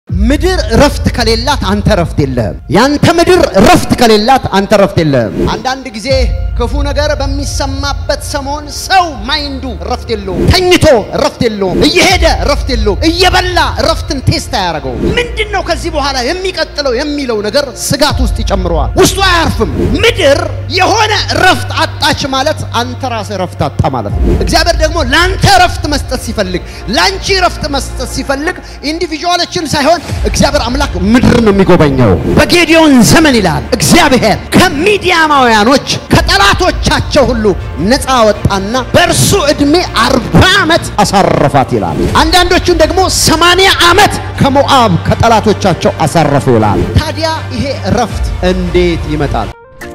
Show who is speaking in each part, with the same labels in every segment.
Speaker 1: ምድር ረፍት ከሌላት አንተ ረፍት የለህም። ያንተ ምድር ረፍት ከሌላት አንተ ረፍት የለህም። አንዳንድ ጊዜ ክፉ ነገር በሚሰማበት ሰሞን ሰው ማይንዱ ረፍት የለውም። ተኝቶ ረፍት የለውም። እየሄደ ረፍት የለውም። እየበላ ረፍትን ቴስት አያደርገውም። ምንድን ነው ከዚህ በኋላ የሚቀጥለው የሚለው ነገር ስጋት ውስጥ ይጨምረዋል። ውስጡ አያርፍም። ምድር የሆነ ረፍት አጣች ማለት አንተ ራስህ ረፍት አጣ ማለት ነው። እግዚአብሔር ደግሞ ለአንተ ረፍት መስጠት ሲፈልግ፣ ለአንቺ ረፍት መስጠት ሲፈልግ ኢንዲቪዥዋሎችን ሳይሆን እግዚአብሔር አምላክ ምድር ነው የሚጎበኘው። በጌዲዮን ዘመን ይላል እግዚአብሔር ከሚዲያማውያኖች ከጠላቶቻቸው ሁሉ ነፃ ወጣና በእርሱ ዕድሜ አርባ ዓመት አሳረፋት ይላል። አንዳንዶቹን ደግሞ ሰማንያ ዓመት ከሞዓብ ከጠላቶቻቸው አሳረፉ ይላል። ታዲያ ይሄ እረፍት እንዴት ይመጣል?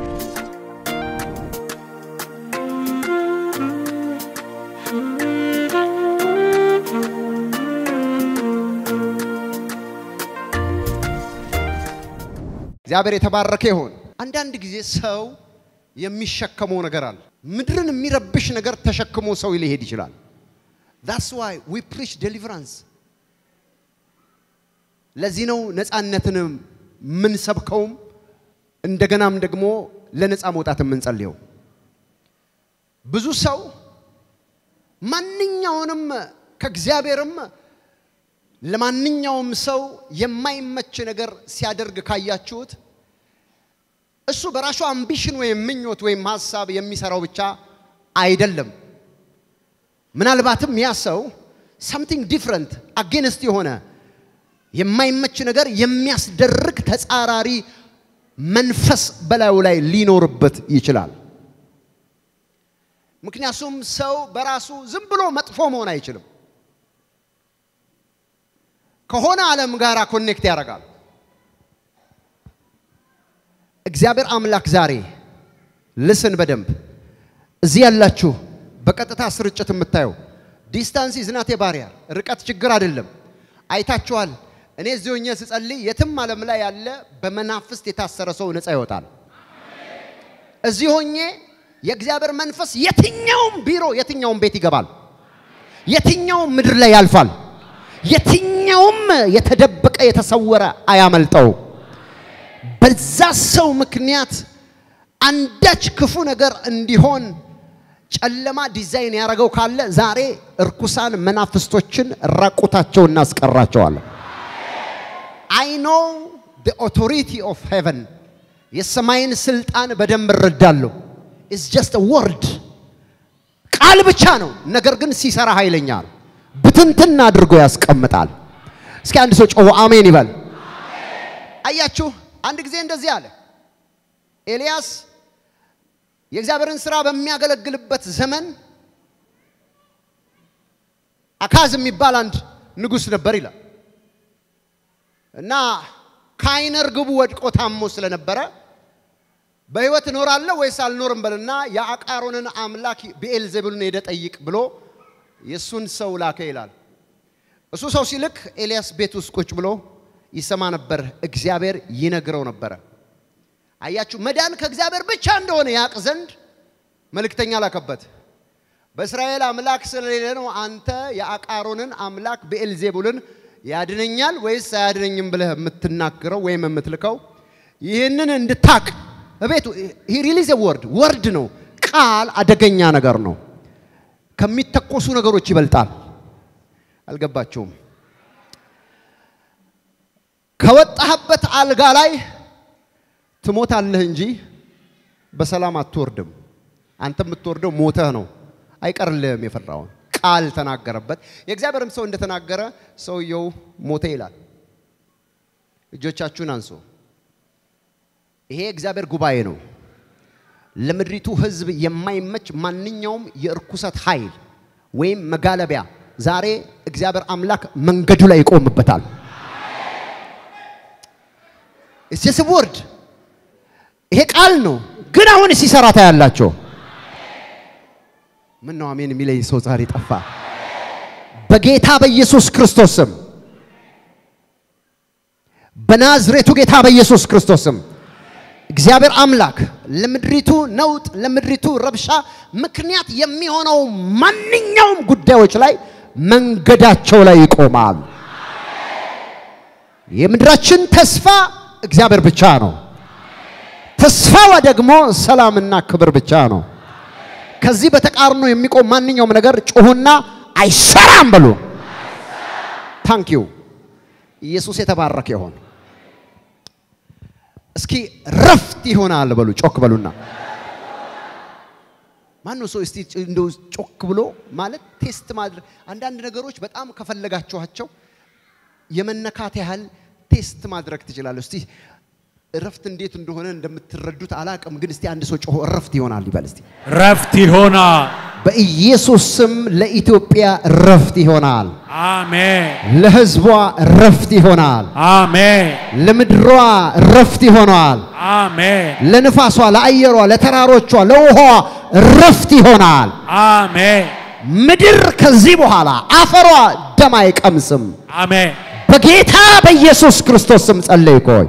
Speaker 1: እግዚአብሔር የተባረከ ይሁን። አንዳንድ ጊዜ ሰው የሚሸከመው ነገር አለ። ምድርን የሚረብሽ ነገር ተሸክሞ ሰው ሊሄድ ይችላል። that's why we preach deliverance ለዚህ ነው ነፃነትን የምንሰብከውም እንደገናም ደግሞ ለነፃ መውጣት የምንጸልየው። ብዙ ሰው ማንኛውንም ከእግዚአብሔርም ለማንኛውም ሰው የማይመች ነገር ሲያደርግ ካያችሁት እሱ በራሱ አምቢሽን ወይም ምኞት ወይም ሀሳብ የሚሰራው ብቻ አይደለም። ምናልባትም ያ ሰው ሰምቲንግ ዲፍረንት አጌንስት የሆነ የማይመች ነገር የሚያስደርግ ተጻራሪ መንፈስ በላዩ ላይ ሊኖርበት ይችላል። ምክንያቱም ሰው በራሱ ዝም ብሎ መጥፎ መሆን አይችልም። ከሆነ ዓለም ጋር ኮኔክት ያደርጋል። እግዚአብሔር አምላክ ዛሬ ልስን በደንብ እዚህ ያላችሁ በቀጥታ ስርጭት የምታየው ዲስታንስ ዝናቴ ባሪያ ርቀት ችግር አይደለም። አይታችኋል። እኔ እዚህ ሆኜ ስጸልይ የትም ዓለም ላይ ያለ በመናፍስት የታሰረ ሰው ነፃ ይወጣል። እዚህ ሆኜ የእግዚአብሔር መንፈስ የትኛውም ቢሮ የትኛውም ቤት ይገባል። የትኛውም ምድር ላይ ያልፋል። የትኛውም የተደበቀ የተሰወረ አያመልጠው። በዛ ሰው ምክንያት አንዳች ክፉ ነገር እንዲሆን ጨለማ ዲዛይን ያደረገው ካለ ዛሬ እርኩሳን መናፍስቶችን ራቁታቸው እናስቀራቸዋለን። አይ ኖ ዘ ኦቶሪቲ ኦፍ ሄቨን የሰማይን ስልጣን በደንብ እረዳለሁ። ኢትስ ጀስት ወርድ ቃል ብቻ ነው፣ ነገር ግን ሲሰራ ኃይለኛ ነው። ብትንትን አድርጎ ያስቀምጣል። እስኪ አንድ ሰው ጮሆ አሜን ይበል። አያችሁ፣ አንድ ጊዜ እንደዚህ አለ ኤልያስ የእግዚአብሔርን ስራ በሚያገለግልበት ዘመን አካዝ የሚባል አንድ ንጉሥ ነበር ይላል እና ከዓይነ ርግቡ ወድቆ ታሞ ስለነበረ በሕይወት እኖራለሁ ወይስ አልኖርም በልና የአቃሮንን አምላክ ብኤልዜቡልን ሄደ ጠይቅ ብሎ የእሱን ሰው ላከ ይላል። እሱ ሰው ሲልክ ኤልያስ ቤት ውስጥ ቁጭ ብሎ ይሰማ ነበር። እግዚአብሔር ይነግረው ነበረ። አያችሁ፣ መዳን ከእግዚአብሔር ብቻ እንደሆነ ያቅ ዘንድ መልእክተኛ ላከበት። በእስራኤል አምላክ ስለሌለ ነው አንተ የአቃሮንን አምላክ ብኤልዜቡልን ያድነኛል ወይስ አያድነኝም ብለህ የምትናገረው ወይም የምትልከው። ይህንን እንድታቅ እቤቱ ሪሊዝ ወርድ ወርድ ነው። ቃል አደገኛ ነገር ነው። ከሚተኮሱ ነገሮች ይበልጣል። አልገባቸውም። ከወጣህበት አልጋ ላይ ትሞታለህ እንጂ በሰላም አትወርድም። አንተ የምትወርደው ሞተህ ነው። አይቀርልህም። የፈራውን ቃል ተናገረበት። የእግዚአብሔርም ሰው እንደተናገረ ሰውየው ሞተ ይላል። እጆቻችሁን አንሱ። ይሄ እግዚአብሔር ጉባኤ ነው። ለምድሪቱ ሕዝብ የማይመች ማንኛውም የእርኩሰት ኃይል ወይም መጋለቢያ ዛሬ እግዚአብሔር አምላክ መንገዱ ላይ ይቆምበታል። እስ ወርድ ይሄ ቃል ነው፣ ግን አሁን ሲሰራ ታያላቸው። ምን ነው አሜን የሚለኝ ሰው ዛሬ ጠፋ። በጌታ በኢየሱስ ክርስቶስ ስም በናዝሬቱ ጌታ በኢየሱስ ክርስቶስ ስም እግዚአብሔር አምላክ ለምድሪቱ ነውጥ፣ ለምድሪቱ ረብሻ ምክንያት የሚሆነው ማንኛውም ጉዳዮች ላይ መንገዳቸው ላይ ይቆማል። የምድራችን ተስፋ እግዚአብሔር ብቻ ነው። ተስፋዋ ደግሞ ሰላምና ክብር ብቻ ነው። ከዚህ በተቃርኖ የሚቆም ማንኛውም ነገር ጩሁና አይሰራም በሉ። ታንክ ዩ ኢየሱስ የተባረከ ይሆን። እስኪ ረፍት ይሆናል በሉ። ጮክ በሉና ማነው ሰው እስቲ እንደው ጮክ ብሎ ማለት ቴስት ማድረግ አንዳንድ ነገሮች በጣም ከፈለጋችኋቸው የመነካት ያህል ቴስት ማድረግ ትችላለህ። እስቲ እረፍት እንዴት እንደሆነ እንደምትረዱት አላቅም፣ ግን እስቲ አንድ ሰው ጮሆ እረፍት ይሆናል ይበል እስቲ።
Speaker 2: ረፍት ይሆናል።
Speaker 1: በኢየሱስ ስም ለኢትዮጵያ እረፍት ይሆናል።
Speaker 2: አሜን
Speaker 1: ለሕዝቧ እረፍት ይሆናል።
Speaker 2: አሜን
Speaker 1: ለምድሯ እረፍት ይሆናል።
Speaker 2: አሜን
Speaker 1: ለንፋሷ፣ ለአየሯ፣ ለተራሮቿ፣ ለውሃዋ እረፍት ይሆናል።
Speaker 2: አሜን
Speaker 1: ምድር ከዚህ በኋላ አፈሯ ደም አይቀምስም።
Speaker 2: አሜን
Speaker 1: በጌታ በኢየሱስ ክርስቶስ ስም ጸለይኩኝ።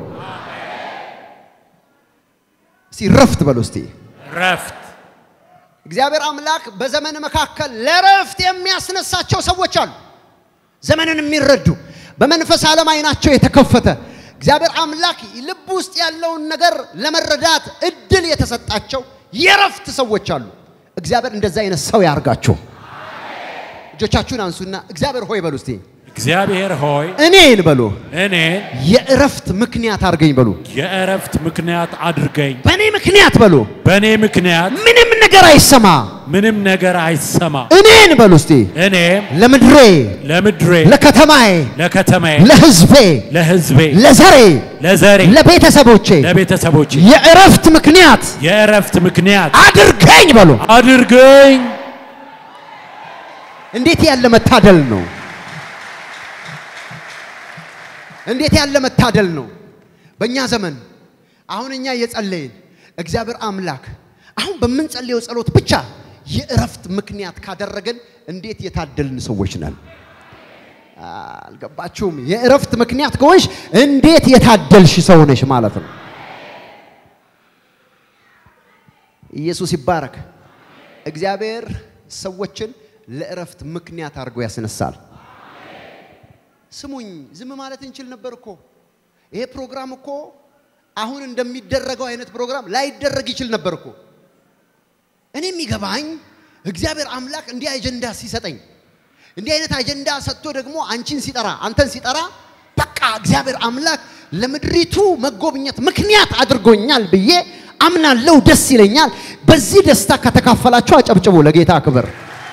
Speaker 1: እስቲ ረፍት በሉ እስቲ።
Speaker 2: ረፍት
Speaker 1: እግዚአብሔር አምላክ በዘመን መካከል ለረፍት የሚያስነሳቸው ሰዎች አሉ። ዘመንን የሚረዱ በመንፈስ ዓለም አይናቸው የተከፈተ እግዚአብሔር አምላክ ልብ ውስጥ ያለውን ነገር ለመረዳት እድል የተሰጣቸው የረፍት ሰዎች አሉ። እግዚአብሔር እንደዛ አይነት ሰው ያርጋችሁ። እጆቻችሁን አንሱና እግዚአብሔር ሆይ በሉ እስቲ
Speaker 2: እግዚአብሔር ሆይ
Speaker 1: እኔን በሉ
Speaker 2: እኔን
Speaker 1: የእረፍት ምክንያት አድርገኝ በሉ።
Speaker 2: የእረፍት ምክንያት አድርገኝ።
Speaker 1: በእኔ ምክንያት በሉ
Speaker 2: በእኔ ምክንያት
Speaker 1: ምንም ነገር አይሰማ።
Speaker 2: ምንም ነገር አይሰማ።
Speaker 1: እኔን በሉ እስቲ
Speaker 2: እኔም
Speaker 1: ለምድሬ፣
Speaker 2: ለምድሬ፣
Speaker 1: ለከተማዬ፣
Speaker 2: ለከተማዬ፣
Speaker 1: ለሕዝቤ፣
Speaker 2: ለሕዝቤ፣
Speaker 1: ለዘሬ፣
Speaker 2: ለዘሬ፣
Speaker 1: ለቤተሰቦቼ
Speaker 2: ለቤተሰቦቼ
Speaker 1: የእረፍት ምክንያት
Speaker 2: የእረፍት ምክንያት
Speaker 1: አድርገኝ በሉ።
Speaker 2: አድርገኝ።
Speaker 1: እንዴት ያለ መታደል ነው! እንዴት ያለ መታደል ነው! በእኛ ዘመን አሁን እኛ እየጸለይን እግዚአብሔር አምላክ አሁን በምንጸልየው ጸሎት ብቻ የእረፍት ምክንያት ካደረገን እንዴት የታደልን ሰዎች ነን! አልገባችሁም? የእረፍት ምክንያት ከሆንሽ እንዴት የታደልሽ ሰው ነሽ ማለት ነው። ኢየሱስ ይባረክ። እግዚአብሔር ሰዎችን ለእረፍት ምክንያት አድርጎ ያስነሳል። ስሙኝ፣ ዝም ማለት እንችል ነበር እኮ። ይሄ ፕሮግራም እኮ አሁን እንደሚደረገው አይነት ፕሮግራም ላይደረግ ይችል ነበር እኮ። እኔ የሚገባኝ እግዚአብሔር አምላክ እንዲህ አጀንዳ ሲሰጠኝ እንዲህ አይነት አጀንዳ ሰጥቶ ደግሞ አንቺን ሲጠራ አንተን ሲጠራ በቃ እግዚአብሔር አምላክ ለምድሪቱ መጎብኘት ምክንያት አድርጎኛል ብዬ አምናለሁ። ደስ ይለኛል። በዚህ ደስታ ከተካፈላችሁ አጨብጭቡ ለጌታ ክብር።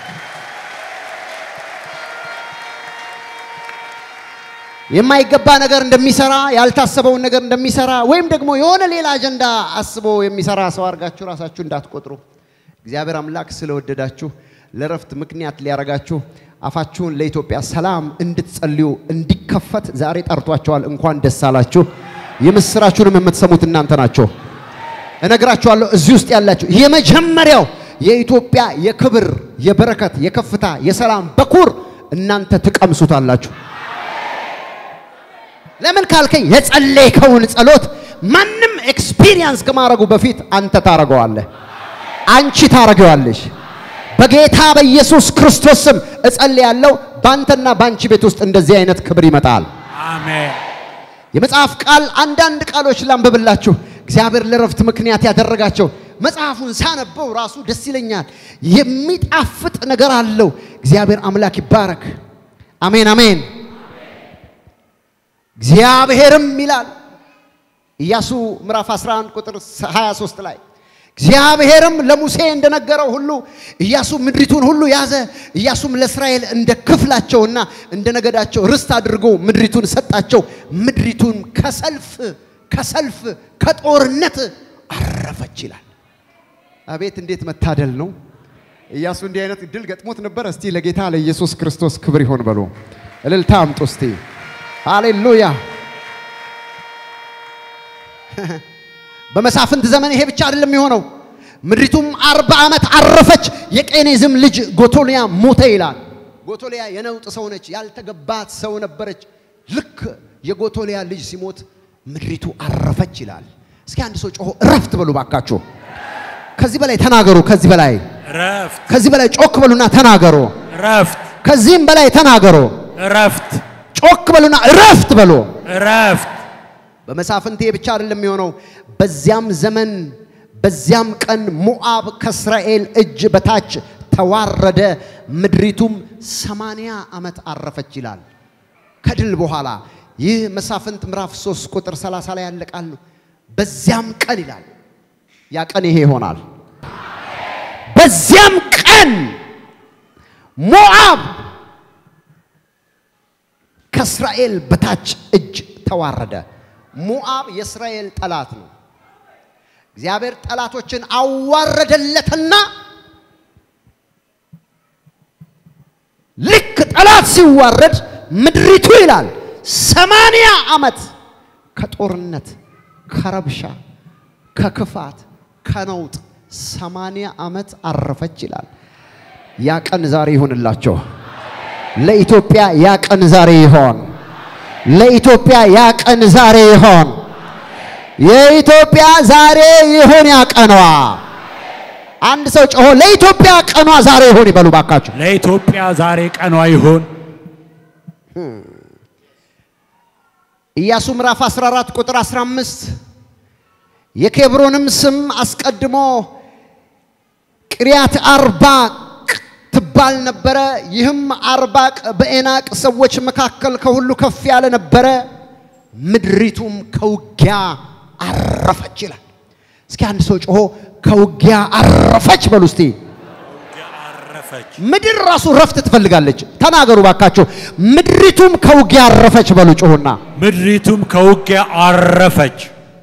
Speaker 1: የማይገባ ነገር እንደሚሰራ ያልታሰበውን ነገር እንደሚሰራ ወይም ደግሞ የሆነ ሌላ አጀንዳ አስቦ የሚሰራ ሰው አድርጋችሁ ራሳችሁ እንዳትቆጥሩ። እግዚአብሔር አምላክ ስለወደዳችሁ ለረፍት ምክንያት ሊያረጋችሁ አፋችሁን ለኢትዮጵያ ሰላም እንድትጸልዩ እንዲከፈት ዛሬ ጠርቷቸዋል። እንኳን ደስ አላችሁ። የምስራችሁንም የምትሰሙት እናንተ ናቸው። እነግራችኋለሁ፣ እዚህ ውስጥ ያላችሁ የመጀመሪያው የኢትዮጵያ የክብር የበረከት የከፍታ የሰላም በኩር እናንተ ትቀምሱታላችሁ። ለምን ካልከኝ የጸለይከውን ጸሎት ማንም ኤክስፒሪየንስ ከማድረጉ በፊት አንተ ታረገዋለህ፣ አንቺ ታረገዋለሽ። በጌታ በኢየሱስ ክርስቶስ ስም እጸልያለሁ። ባንተና ባንቺ ቤት ውስጥ እንደዚህ አይነት ክብር ይመጣል።
Speaker 2: አሜን
Speaker 1: የመጽሐፍ ቃል አንዳንድ ቃሎች ላንብብላችሁ። እግዚአብሔር ለረፍት ምክንያት ያደረጋቸው መጽሐፉን ሳነበው ራሱ ደስ ይለኛል። የሚጣፍጥ ነገር አለው። እግዚአብሔር አምላክ ይባረክ። አሜን አሜን። እግዚአብሔርም ይላል ኢያሱ ምዕራፍ 11 ቁጥር 23 ላይ እግዚአብሔርም ለሙሴ እንደነገረው ሁሉ ኢያሱ ምድሪቱን ሁሉ ያዘ። ኢያሱም ለእስራኤል እንደ ክፍላቸውና እንደ ነገዳቸው ርስት አድርጎ ምድሪቱን ሰጣቸው። ምድሪቱን ከሰልፍ ከሰልፍ ከጦርነት አረፈች ይላል። አቤት እንዴት መታደል ነው! ኢያሱ እንዲህ አይነት እድል ገጥሞት ነበር። እስቲ ለጌታ ለኢየሱስ ክርስቶስ ክብር ይሆን በሉ። እልልታ አምጡ እስቲ። ሃሌሉያ! በመሳፍንት ዘመን ይሄ ብቻ አይደለም የሆነው። ምድሪቱም አርባ ዓመት አረፈች። የቄኔዝም ልጅ ጎቶሊያ ሞተ ይላል። ጎቶሊያ የነውጥ ሰው ነች፣ ያልተገባት ሰው ነበረች። ልክ የጎቶሊያ ልጅ ሲሞት ምድሪቱ አረፈች ይላል። እስኪ አንድ ሰው ጮሆ እረፍት በሉ ባካችሁ። ከዚህ በላይ ተናገሩ። ከዚህ በላይ
Speaker 2: ረፍት
Speaker 1: ከዚህ በላይ ጮክ በሉና ተናገሩ።
Speaker 2: ረፍት
Speaker 1: ከዚህም በላይ ተናገሩ።
Speaker 2: ረፍት
Speaker 1: ጮክ በሉና እረፍት በሉ።
Speaker 2: እረፍት
Speaker 1: በመሳፍንቴ ብቻ አይደለም የሆነው። በዚያም ዘመን በዚያም ቀን ሞዓብ ከእስራኤል እጅ በታች ተዋረደ፣ ምድሪቱም ሰማንያ ዓመት አረፈች ይላል። ከድል በኋላ ይህ መሳፍንት ምዕራፍ 3 ቁጥር 30 ላይ ያለ ቃል ነው። በዚያም ቀን ይላል። ያ ቀን ይሄ ይሆናል። በዚያም ቀን ሞዓብ ከእስራኤል በታች እጅ ተዋረደ። ሞዓብ የእስራኤል ጠላት ነው። እግዚአብሔር ጠላቶችን አዋረደለትና ልክ ጠላት ሲዋረድ ምድሪቱ ይላል ሰማንያ ዓመት ከጦርነት ከረብሻ ከክፋት ከነውጥ ሰማንያ ዓመት አረፈች ይላል። ያ ቀን ዛሬ ይሁንላቸው። ለኢትዮጵያ ያ ቀን ዛሬ ይሆን። ለኢትዮጵያ ያ ቀን ዛሬ ይሆን። የኢትዮጵያ ዛሬ ይሁን ያ ቀኗ። አንድ ሰው ጮሆ ለኢትዮጵያ ቀኗ ዛሬ ይሁን ይበሉ ባካችሁ።
Speaker 2: ለኢትዮጵያ ዛሬ ቀኗ ይሁን።
Speaker 1: ኢያሱ ምዕራፍ 14 ቁጥር 15 የኬብሮንም ስም አስቀድሞ ቅሪያት አርባቅ ትባል ነበረ። ይህም አርባቅ በኤናቅ ሰዎች መካከል ከሁሉ ከፍ ያለ ነበረ። ምድሪቱም ከውጊያ አረፈች ይላል። እስኪ አንድ ሰው ጮሆ ከውጊያ አረፈች በሉ እስቲ።
Speaker 2: አረፈች።
Speaker 1: ምድር ራሱ ረፍት ትፈልጋለች። ተናገሩ ባካችሁ። ምድሪቱም ከውጊያ አረፈች በሉ ጮሁና።
Speaker 2: ምድሪቱም ከውጊያ አረፈች።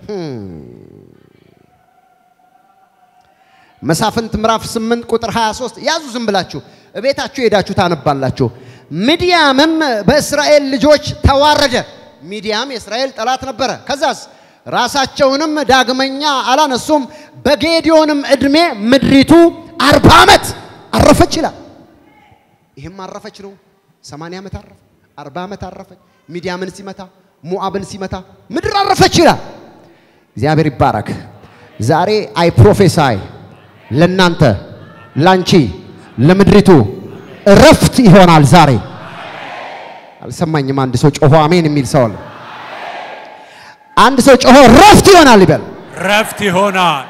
Speaker 1: መሳፍንት ምዕራፍ 8 ቁጥር 23 ያዙ። ዝም ብላችሁ እቤታችሁ ሄዳችሁ ታነባላችሁ። ሚዲያምም በእስራኤል ልጆች ተዋረደ። ሚዲያም የእስራኤል ጠላት ነበረ። ከዛስ ራሳቸውንም ዳግመኛ አላነሱም። በጌዲዮንም ዕድሜ ምድሪቱ አርባ ዓመት አረፈች ይላል። ይህም አረፈች ነው። 80 ዓመት አረፈ፣ 40 ዓመት አረፈች። ሚዲያምን ሲመታ ሞዓብን ሲመታ ምድር አረፈች ይላል። እግዚአብሔር ይባረክ። ዛሬ አይ ፕሮፌሳይ ለናንተ ላንቺ ለምድሪቱ እረፍት ይሆናል ዛሬ። አልሰማኝም። አንድ ሰው ጮሆ አሜን የሚል ሰው አለ። አንድ ሰው ጮሆ እረፍት ይሆናል ይበል።
Speaker 2: ረፍት ይሆናል።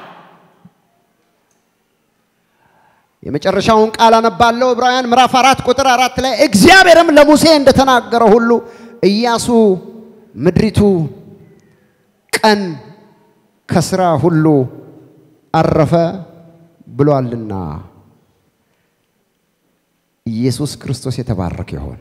Speaker 1: የመጨረሻውን ቃል አነባለሁ። ዕብራውያን ምዕራፍ አራት ቁጥር አራት ላይ እግዚአብሔርም ለሙሴ እንደተናገረ ሁሉ ኢያሱ ምድሪቱ ቀን ከስራ ሁሉ አረፈ ብሏልና ኢየሱስ ክርስቶስ የተባረከ ይሆን።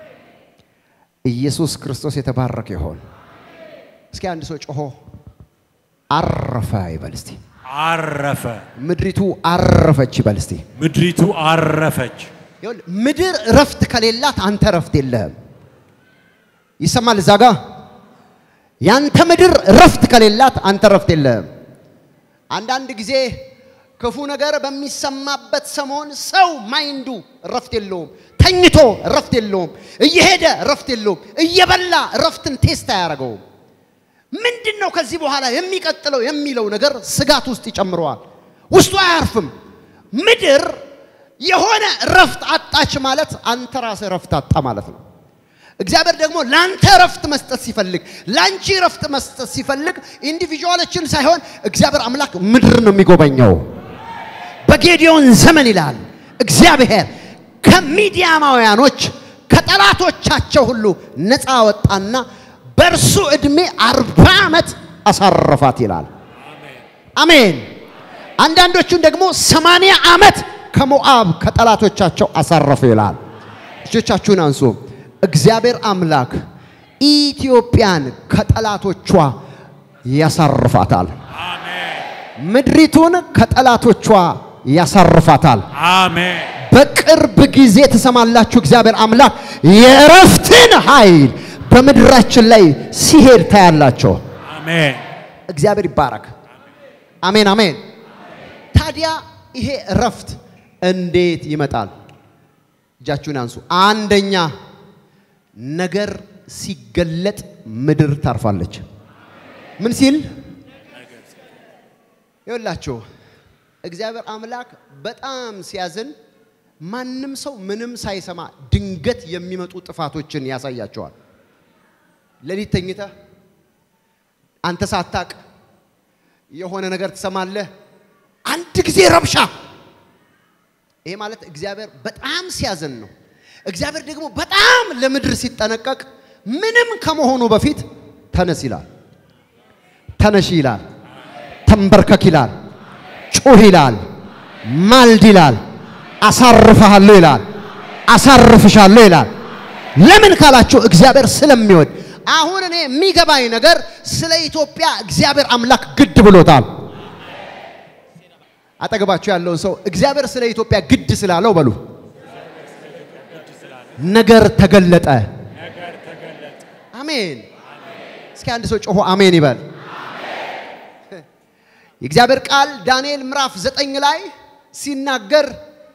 Speaker 1: ኢየሱስ ክርስቶስ የተባረከ ይሆን። እስኪ አንድ ሰው ጮሆ አረፈ ይበል እስቲ።
Speaker 2: አረፈ።
Speaker 1: ምድሪቱ አረፈች ይበል እስቲ።
Speaker 2: ምድሪቱ አረፈች።
Speaker 1: ይኸውልህ ምድር እረፍት ከሌላት አንተ እረፍት የለህም። ይሰማል እዛ ጋ ያንተ ምድር እረፍት ከሌላት አንተ እረፍት የለህም። አንዳንድ ጊዜ ክፉ ነገር በሚሰማበት ሰሞን ሰው ማይንዱ እረፍት የለውም። ተኝቶ እረፍት የለውም። እየሄደ እረፍት የለውም። እየበላ እረፍትን ቴስት አያደርገውም። ምንድን ነው ከዚህ በኋላ የሚቀጥለው የሚለው ነገር ስጋት ውስጥ ይጨምረዋል። ውስጡ አያርፍም። ምድር የሆነ እረፍት አጣች ማለት አንተ ራስህ እረፍት አጣ ማለት ነው። እግዚአብሔር ደግሞ ለአንተ እረፍት መስጠት ሲፈልግ፣ ለአንቺ እረፍት መስጠት ሲፈልግ ኢንዲቪጁዋሎችን ሳይሆን እግዚአብሔር አምላክ ምድር ነው የሚጎበኘው። በጌዲዮን ዘመን ይላል እግዚአብሔር ከሚዲያማውያኖች ከጠላቶቻቸው ሁሉ ነፃ ወጣና በእርሱ ዕድሜ አርባ ዓመት አሳረፋት ይላል። አሜን። አንዳንዶቹን ደግሞ ሰማንያ ዓመት ከሞዓብ ከጠላቶቻቸው አሳረፉ ይላል። እጆቻችሁን አንሱ። እግዚአብሔር አምላክ ኢትዮጵያን ከጠላቶቿ ያሳርፋታል። ምድሪቱን ከጠላቶቿ ያሳርፋታል።
Speaker 2: አሜን።
Speaker 1: በቅርብ ጊዜ ትሰማላችሁ። እግዚአብሔር አምላክ የእረፍትን ኃይል በምድራችን ላይ ሲሄድ ታያላቸው።
Speaker 2: አሜን።
Speaker 1: እግዚአብሔር ይባረክ። አሜን አሜን። ታዲያ ይሄ እረፍት እንዴት ይመጣል? እጃችሁን አንሱ። አንደኛ ነገር ሲገለጥ ምድር ታርፋለች። ምን ሲል ይኸውላችሁ እግዚአብሔር አምላክ በጣም ሲያዝን ማንም ሰው ምንም ሳይሰማ ድንገት የሚመጡ ጥፋቶችን ያሳያቸዋል። ሌሊት ተኝተህ አንተ ሳታቅ የሆነ ነገር ትሰማለህ። አንድ ጊዜ ረብሻ። ይሄ ማለት እግዚአብሔር በጣም ሲያዝን ነው። እግዚአብሔር ደግሞ በጣም ለምድር ሲጠነቀቅ ምንም ከመሆኑ በፊት ተነስ ይላል፣ ተነሽ ይላል፣ ተንበርከክ ይላል፣ ጩህ ይላል፣ ማልድ ይላል፣ አሳርፍሃለሁ ይላል፣ አሳርፍሻለሁ ይላል። ለምን ካላችሁ እግዚአብሔር ስለሚወድ። አሁን እኔ የሚገባኝ ነገር ስለ ኢትዮጵያ እግዚአብሔር አምላክ ግድ ብሎታል። አጠገባችሁ ያለውን ሰው እግዚአብሔር ስለ ኢትዮጵያ ግድ ስላለው በሉ ነገር ተገለጠ። አሜን። እስኪ አንድ ሰው ጮሆ አሜን ይበል። የእግዚአብሔር ቃል ዳንኤል ምዕራፍ ዘጠኝ ላይ ሲናገር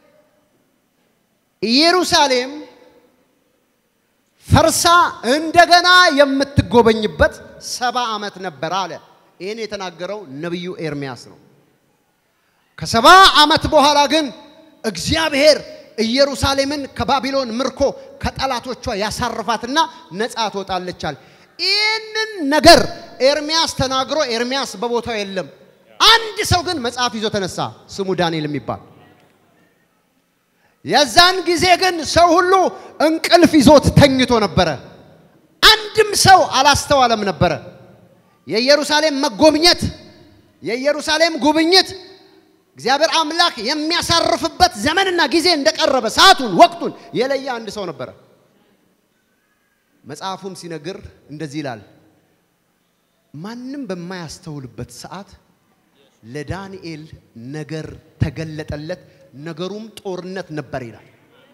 Speaker 1: ኢየሩሳሌም ፈርሳ እንደገና የምትጎበኝበት ሰባ ዓመት ነበር አለ። ይህን የተናገረው ነቢዩ ኤርሚያስ ነው። ከሰባ ዓመት በኋላ ግን እግዚአብሔር ኢየሩሳሌምን ከባቢሎን ምርኮ ከጠላቶቿ ያሳርፋትና ነፃ ትወጣለቻል። ይህንን ነገር ኤርሚያስ ተናግሮ ኤርሚያስ በቦታው የለም። አንድ ሰው ግን መጽሐፍ ይዞ ተነሳ፣ ስሙ ዳንኤል የሚባል የዛን ጊዜ ግን ሰው ሁሉ እንቅልፍ ይዞት ተኝቶ ነበረ። አንድም ሰው አላስተዋለም ነበረ። የኢየሩሳሌም መጎብኘት የኢየሩሳሌም ጉብኝት እግዚአብሔር አምላክ የሚያሳርፍበት ዘመንና ጊዜ እንደቀረበ ሰዓቱን፣ ወቅቱን የለየ አንድ ሰው ነበረ። መጽሐፉም ሲነግር እንደዚህ ይላል፣ ማንም በማያስተውልበት ሰዓት ለዳንኤል ነገር ተገለጠለት፣ ነገሩም ጦርነት ነበር ይላል።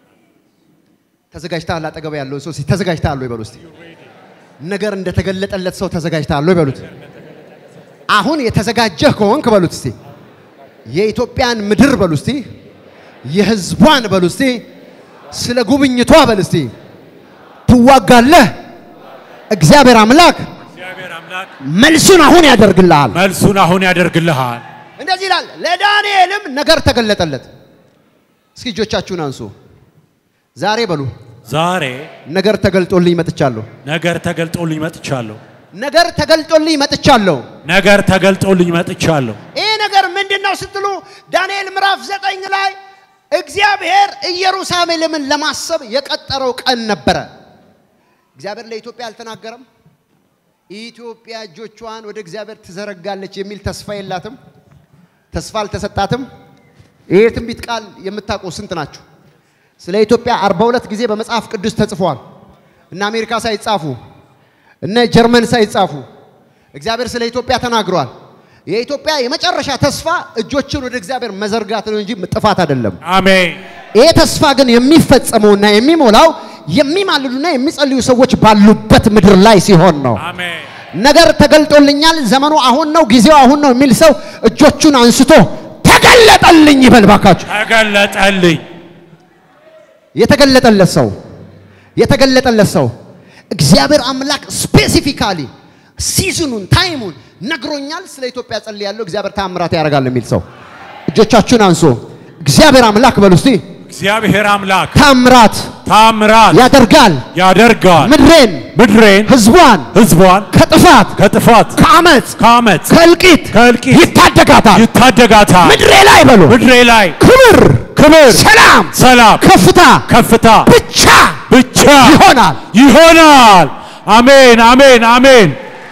Speaker 1: ተዘጋጅተሃል? አጠገብ ያለው ሰው ተዘጋጅተሃል ወይ በሉ እስቲ። ነገር እንደተገለጠለት ሰው ተዘጋጅተሃል ወይ በሉት። አሁን የተዘጋጀህ ከሆንክ በሉት እስቲ የኢትዮጵያን ምድር በሉ እስቲ፣ የህዝቧን በሉ እስቲ፣ ስለ ጉብኝቷ በሉ እስቲ ትዋጋለህ። እግዚአብሔር አምላክ
Speaker 2: እግዚአብሔር አምላክ
Speaker 1: መልሱን አሁን ያደርግልሃል።
Speaker 2: መልሱን አሁን ያደርግልሃል።
Speaker 1: እንደዚህ ይላል። ለዳንኤልም ነገር ተገለጠለት። እስኪ እጆቻችሁን አንሱ። ዛሬ በሉ
Speaker 2: ዛሬ
Speaker 1: ነገር ተገልጦልኝ መጥቻለሁ።
Speaker 2: ነገር ተገልጦልኝ መጥቻለሁ።
Speaker 1: ነገር ተገልጦልኝ መጥቻለሁ።
Speaker 2: ነገር ተገልጦልኝ መጥቻለሁ።
Speaker 1: ይህ ነገር ምንድን ነው ስትሉ ዳንኤል ምዕራፍ ዘጠኝ ላይ እግዚአብሔር ኢየሩሳሌምን ለማሰብ የቀጠረው ቀን ነበረ። እግዚአብሔር ለኢትዮጵያ አልተናገረም። ኢትዮጵያ እጆቿን ወደ እግዚአብሔር ትዘረጋለች የሚል ተስፋ የላትም። ተስፋ አልተሰጣትም። ይህ ትንቢት ቃል የምታውቁ ስንት ናችሁ? ስለ ኢትዮጵያ 42 ጊዜ በመጽሐፍ ቅዱስ ተጽፏል። እነ አሜሪካ ሳይጻፉ እነ ጀርመን ሳይጻፉ እግዚአብሔር ስለ ኢትዮጵያ ተናግሯል። የኢትዮጵያ የመጨረሻ ተስፋ እጆችን ወደ እግዚአብሔር መዘርጋት ነው እንጂ ጥፋት አይደለም።
Speaker 2: አሜን።
Speaker 1: ይሄ ተስፋ ግን የሚፈጸመውና የሚሞላው የሚማልዱና የሚጸልዩ ሰዎች ባሉበት ምድር ላይ ሲሆን ነው።
Speaker 2: አሜን።
Speaker 1: ነገር ተገልጦልኛል፣ ዘመኑ አሁን ነው፣ ጊዜው አሁን ነው የሚል ሰው እጆቹን አንስቶ ተገለጠልኝ ይበል ባካችሁ።
Speaker 2: ተገለጠልኝ።
Speaker 1: የተገለጠለት ሰው የተገለጠለት ሰው እግዚአብሔር አምላክ ስፔሲፊካሊ ሲዝኑን ታይሙን ነግሮኛል። ስለ ኢትዮጵያ ጸልያለሁ፣ እግዚአብሔር ታምራት ያደርጋል የሚል ሰው እጆቻችሁን አንሶ እግዚአብሔር አምላክ በሉ እስቲ
Speaker 2: እግዚአብሔር አምላክ
Speaker 1: ታምራት
Speaker 2: ታምራት
Speaker 1: ያደርጋል፣
Speaker 2: ያደርጋል።
Speaker 1: ምድሬን፣
Speaker 2: ምድሬን
Speaker 1: ህዝቧን
Speaker 2: ህዝቧን
Speaker 1: ከጥፋት
Speaker 2: ከጥፋት
Speaker 1: ከአመፅ
Speaker 2: ከአመት
Speaker 1: ከእልቂት
Speaker 2: ከእልቂት
Speaker 1: ይታደጋታል።
Speaker 2: ይታደጋታል።
Speaker 1: ምድሬ ላይ በሉ
Speaker 2: ምድሬ ላይ
Speaker 1: ክብር፣
Speaker 2: ክብር፣
Speaker 1: ሰላም፣
Speaker 2: ሰላም፣
Speaker 1: ከፍታ
Speaker 2: ከፍታ
Speaker 1: ብቻ
Speaker 2: ብቻ
Speaker 1: ይሆናል።
Speaker 2: ይሆናል። አሜን፣ አሜን፣ አሜን።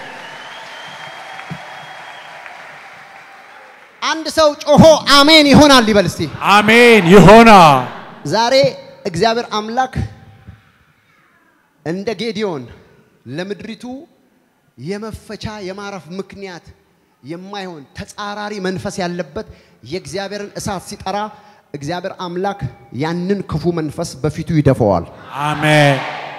Speaker 1: አንድ ሰው ጮሆ አሜን ይሆናል ይበል እስቲ።
Speaker 2: አሜን ይሆናል።
Speaker 1: ዛሬ እግዚአብሔር አምላክ እንደ ጌዲዮን ለምድሪቱ የመፈቻ የማረፍ ምክንያት የማይሆን ተጻራሪ መንፈስ ያለበት የእግዚአብሔርን እሳት ሲጠራ እግዚአብሔር አምላክ ያንን ክፉ መንፈስ በፊቱ ይደፈዋል።
Speaker 2: አሜን፣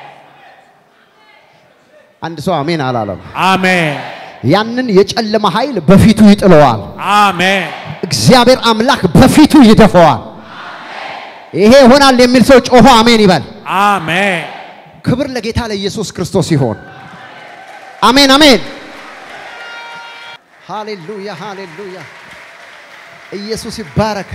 Speaker 1: አንድ ሰው አሜን አላለም።
Speaker 2: አሜን፣
Speaker 1: ያንን የጨለማ ኃይል በፊቱ ይጥለዋል።
Speaker 2: አሜን።
Speaker 1: እግዚአብሔር አምላክ በፊቱ ይደፈዋል። ይሄ ይሆናል የሚል ሰው ጮሆ አሜን ይበል።
Speaker 2: አሜን።
Speaker 1: ክብር ለጌታ ለኢየሱስ ክርስቶስ ይሆን። አሜን አሜን። ሃሌሉያ ሃሌሉያ። ኢየሱስ ይባረክ።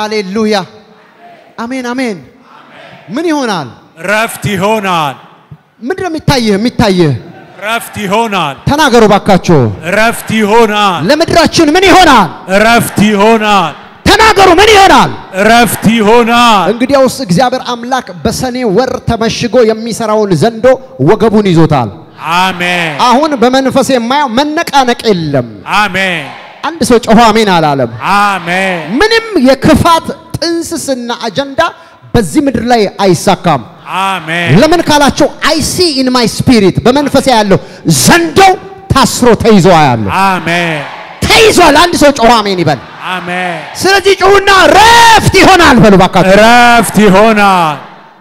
Speaker 1: ሃሌሉያ። አሜን አሜን። ምን ይሆናል?
Speaker 2: ረፍት ይሆናል።
Speaker 1: ምንድን ነው የሚታይህ? የሚታይህ
Speaker 2: ረፍት ይሆናል።
Speaker 1: ተናገሩ ባካችሁ።
Speaker 2: ረፍት ይሆናል።
Speaker 1: ለምድራችን ምን ይሆናል?
Speaker 2: ረፍት ይሆናል።
Speaker 1: ተናገሩ ምን ይሆናል?
Speaker 2: ረፍት ይሆናል።
Speaker 1: እንግዲያውስ እግዚአብሔር አምላክ በሰኔ ወር ተመሽጎ የሚሰራውን ዘንዶ ወገቡን ይዞታል።
Speaker 2: አሜን
Speaker 1: አሁን በመንፈስ የማየው መነቃነቅ የለም።
Speaker 2: አሜን
Speaker 1: አንድ ሰው ጮሆ አሜን አላለም።
Speaker 2: አሜን
Speaker 1: ምንም የክፋት ጥንስስና አጀንዳ በዚህ ምድር ላይ አይሳካም።
Speaker 2: አሜን
Speaker 1: ለምን ካላቸው አይ ሲ ኢን ማይ ስፒሪት በመንፈስ ያለው ዘንዶ ታስሮ ተይዞ ያለው
Speaker 2: አሜን
Speaker 1: ተይዟል። አንድ ሰው ጮሆ አሜን ይበል።
Speaker 2: አሜን
Speaker 1: ስለዚህ ጩሁና ረፍት ይሆናል በሉ ባካችሁ።
Speaker 2: ረፍት ይሆናል።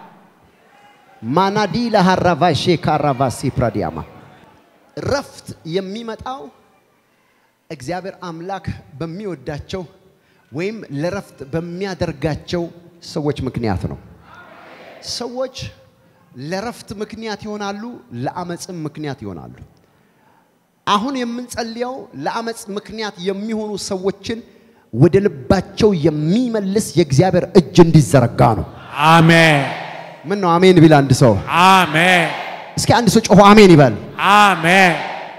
Speaker 1: ማናዲ ለሃራቫሼ ካራቫሲ ፕራዲያማ ረፍት የሚመጣው እግዚአብሔር አምላክ በሚወዳቸው ወይም ለረፍት በሚያደርጋቸው ሰዎች ምክንያት ነው። ሰዎች ለረፍት ምክንያት ይሆናሉ፣ ለአመፅም ምክንያት ይሆናሉ። አሁን የምንጸልየው ለአመፅ ምክንያት የሚሆኑ ሰዎችን ወደ ልባቸው የሚመልስ የእግዚአብሔር እጅ እንዲዘረጋ ነው።
Speaker 2: አሜን
Speaker 1: ምን ነው አሜን ቢል አንድ ሰው
Speaker 2: አሜን
Speaker 1: እስኪ አንድ ሰው ጮሆ አሜን ይበል።
Speaker 2: አሜን